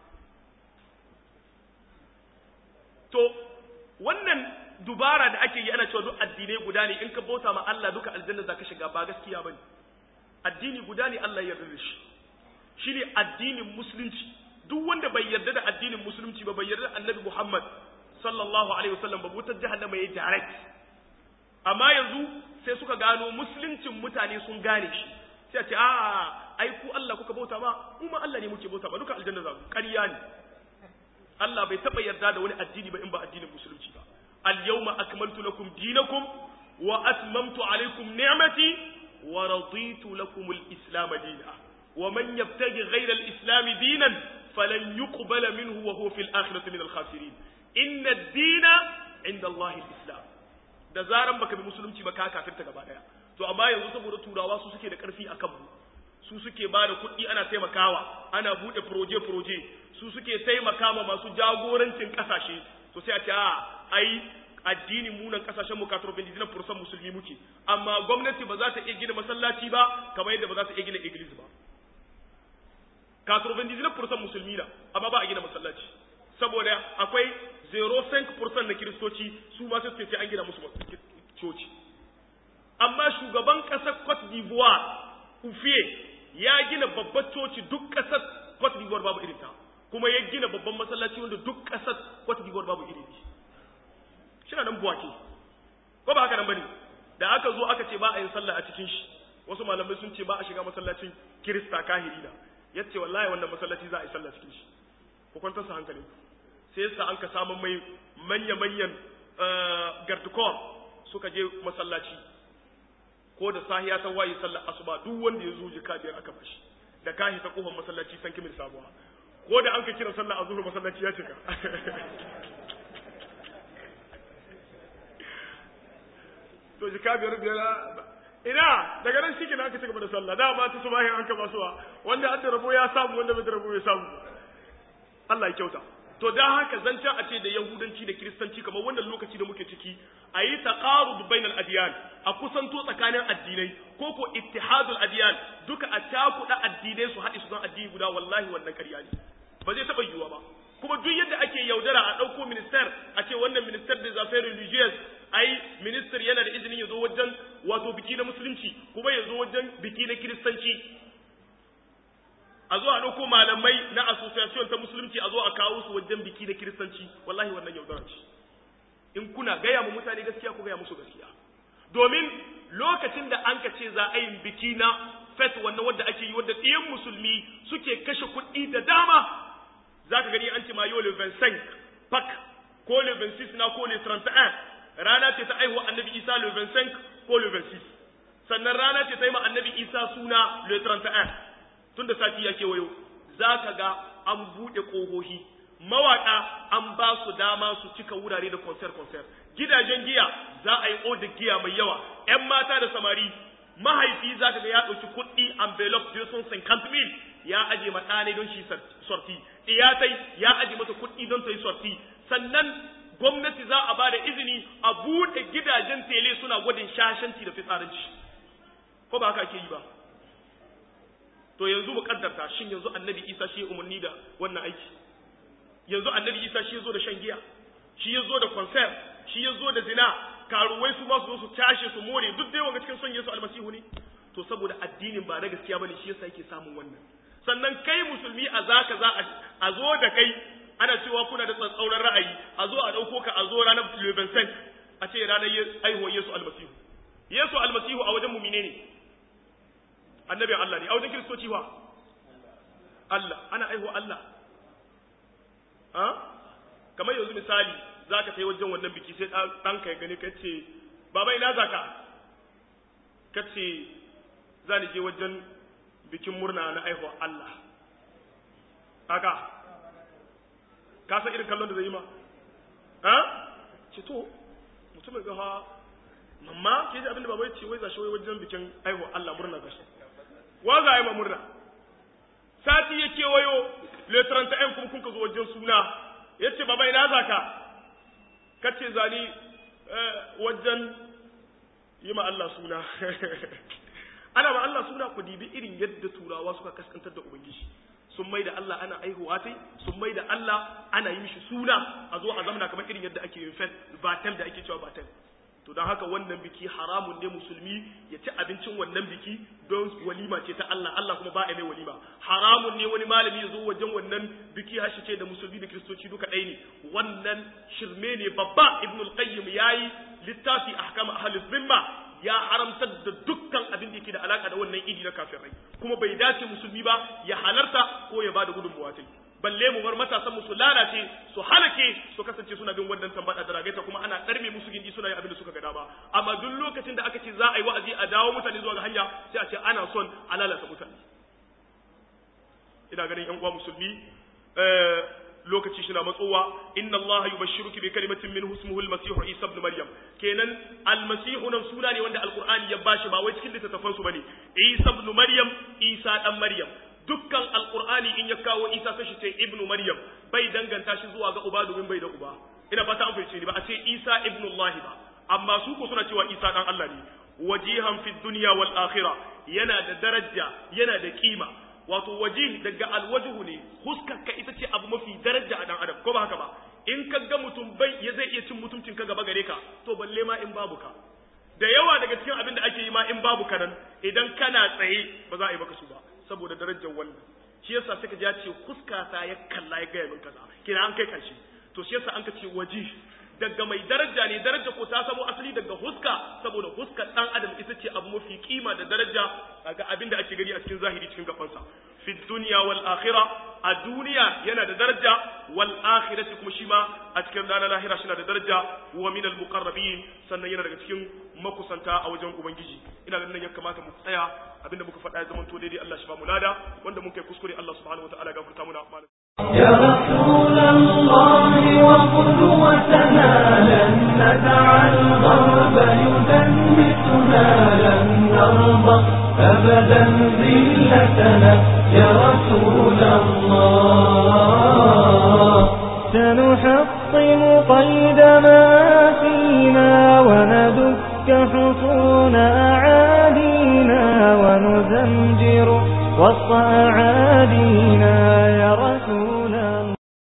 to wannan dubara da ake yi ana cewa duk addinai guda ne in ka bauta ma Allah duka aljanna zaka shiga ba gaskiya bane addini guda ne Allah ya yarda da shi shine addinin musulunci duk wanda bai yarda da addinin musulunci ba bai yarda da Annabi Muhammad sallallahu alaihi wasallam ba wutar jahannama yayi direct amma yanzu sai suka gano musuluncin mutane sun gane shi sai a ce a ai ku Allah kuka bauta ba mu ma Allah ne muke bauta ba duka aljanna za mu ƙarya ne Allah bai taɓa yarda da wani addini ba in ba addinin musulunci ba اليوم أكملت لكم دينكم وأتممت عليكم نعمتي ورضيت لكم الإسلام دينا ومن يبتغي غير الإسلام دينا فلن يقبل منه وهو في الآخرة من الخاسرين إن الدين عند الله الإسلام da zaran baka bi musulunci ba ka kafirta gaba daya to amma yanzu saboda turawa su suke da karfi akan mu su suke ba da kuɗi ana taimakawa ana buɗe proje proje su suke taimaka ma masu jagorancin ƙasashe to sai a ce a ai addini munan kasashen mu katoro bin dinan fursan musulmi muke amma gwamnati ba za ta iya gina masallaci ba kamar yadda ba za ta iya gina iglis ba katoro bin dinan fursan musulmi na amma ba a gina masallaci saboda akwai 0.5% na kiristoci su ma sai ce an gina musu coci amma shugaban kasar Cote d'Ivoire Ufie ya gina babbar coci duk kasar Cote d'Ivoire babu irin ta kuma ya gina babban masallaci wanda duk kasar Cote d'Ivoire babu irin shi shina nan buwake ko ba haka nan bane da aka zo aka ce ba a yin sallah a cikin shi wasu malamai sun ce ba a shiga masallacin kirista kahiri da yace wallahi wannan masallaci za a yi sallah cikin shi ku kwantar sa hankalin sai yasa an ka samu mai manya manyan gardukor suka je masallaci ko da sahiya ta waye sallar asuba duk wanda ya zo jika biyar aka bashi da kahi ta kofar masallaci san kimin sabuwa ko da an ka kira sallar azhur masallaci ya cika to jika biyar biyar ina daga nan shi kenan aka ci gaba da sallah da ba ta subahin an ka basuwa wanda an da rabo ya samu wanda bai da rabo ya samu Allah ya kyauta to dan haka zancen a ce da yahudanci da kiristanci kamar wannan lokaci da muke ciki a yi taqarud bainal adiyan a kusanto tsakanin addinai ko ko ittihadul adiyan duka a cakuɗa addinai su haɗe su don addini guda wallahi wannan ƙarya ne ba zai taɓa yiwuwa ba kuma duk yadda ake yaudara a ɗauko minister a ce wannan minister da zafai religious ai minister yana da izinin ya zo wajen wato biki na musulunci kuma ya zo wajen biki na kiristanci a zo a ɗauko malamai na association ta musulunci a zo a kawo su wajen biki na kiristanci wallahi wannan yaudara ce in kuna gaya mu mutane gaskiya ku gaya musu gaskiya domin lokacin da an ka ce za a yi biki na fet wannan wadda ake yi wadda ɗiyan musulmi suke kashe kuɗi da dama za ka gani an ce ma yau le 25 pak ko le 26 na ko le 31 rana ce ta aihuwa annabi isa le 25 ko le 26 sannan rana ce ta yi ma annabi isa suna le 31 tun da sati ya kewayo za ka ga an buɗe ƙohohi mawaƙa an ba su dama su cika wurare da konser-konser gidajen giya za a yi odar giya mai yawa 'yan mata da samari mahaifi za ka ga ya ɗauki kuɗi envelope da sun san mil ya aje ma ɗane don shi sorti iyatai ya aje mata kuɗi don ta yi sorti sannan gwamnati za a ba da izini a buɗe gidajen tele suna gwadin shashanci da fitsaranci ko ba haka ake yi ba to yanzu mu kaddarta shin yanzu annabi isa shi umarni da wannan aiki yanzu annabi isa shi ya zo da shan giya shi ya zo da konser shi ya zo da zina karuwai su ma su zo su tashe su more duk dai wanga cikin son yesu almasihu ne to saboda addinin ba na gaskiya bane shi yasa yake samun wannan sannan kai musulmi a zaka za a zo da kai ana cewa kuna da tsatsauran ra'ayi a zo a dauko ka a zo ranar lebensen a ce ranar aihuwar yesu almasihu yesu almasihu a wajen mumine ne annabin Allah ne a wajen kiristoci wa Allah ana aihuwa Allah ha kamar yanzu misali za ka kai wajen wannan biki sai ɗanka ya gani ka ce baba ina za ka ka ce za ni je wajen bikin murna na aihuwa Allah haka ka san irin kallon da zai yi ma ha ce to mutumin ga ha mamma ke ji abinda baba ya ce wai za shi wai wajen bikin aihuwa Allah murna za shi wa za a yi ma murna sati ya kewayo le 31 kuma kun ka zo wajen suna ya ce baba ina za ka ka ce zani wajen yi ma Allah suna ana ma Allah suna ku dibi irin yadda turawa suka kaskantar da ubangiji sun mai da Allah ana aihuwa sai sun mai da Allah ana yi mishi suna a zo a zamana kamar irin yadda ake yin fet batel da ake cewa batel to don haka wannan biki haramun ne musulmi ya ci abincin wannan biki don walima ce ta Allah Allah kuma ba a mai walima haramun ne wani malami ya zo wajen wannan biki hashi ce da musulmi da kiristoci duka ɗaya ne wannan shirme ne babba ibnul qayyim yayi littafi ahkam ahli zimma ya haramtar da dukkan abin da yake da alaka da wannan idi na kafirai kuma bai dace musulmi ba ya halarta ko ya bada gudunmuwa ta balle mu bar matasan mu su lalace su halake su kasance suna bin wannan tambada da ragaita kuma ana tsarme musu gindi suna yin abin da suka ga dama amma duk lokacin da aka ce za a yi wa'azi a dawo mutane zuwa ga hanya sai a ce ana son a lalata mutane ina ganin yan uwa musulmi lokaci shi na matsowa inna allaha yubashshiruki bi kalimatin min ismuhu al-masih isa ibn maryam kenan al-masih nan suna ne wanda alqur'ani ya bashi ba wai cikin littattafan su bane isa ibn maryam isa dan maryam dukkan alqur'ani in ya kawo isa sai shi ce ibn maryam bai danganta shi zuwa ga uba domin bai da uba ina fata an fahimce ni ba a ce isa ibn allah ba amma su ko suna cewa isa dan allah ne wajihan fi dunya wal akhirah yana da daraja yana da kima wato waje daga alwajhu ne huskarka ita ce abu mafi daraja a dan adam ko ba haka ba in ka ga mutum bai ya zai iya cin mutuncin ka gaba gare ka to balle ma in babu ka da yawa daga cikin abin da ake yi ma in babu ka nan idan kana tsaye ba za a yi maka su ba saboda darajar wannan shi yasa sai ka ji ya ce huskata ya kalla ya gaya min kaza kina an kai karshe to shi yasa an ka ce waje daga mai daraja ne daraja ko ta samo asali daga huska saboda huskar dan adam ita ce abu mafi kima da daraja ga abin da ake gani a cikin zahiri cikin gafansa fi dunya wal akhirah a duniya yana da daraja wal akhirati kuma shi ma a cikin ranar lahira shi na da daraja wa min al muqarrabin sannan yana daga cikin makusanta a wajen ubangiji ina ganin ya kamata mu tsaya abinda muka faɗa ya zama to daidai Allah shi ba mu lada wanda mun kai kuskure Allah subhanahu wataala ya gafarta muna يا رسول الله وقدوتنا لن ندع الغرب يدنسنا لن نرضى أبدا ذلتنا يا رسول الله سنحطم قيد ما فينا وندك حصون أعادينا ونزمجر وسط أعادينا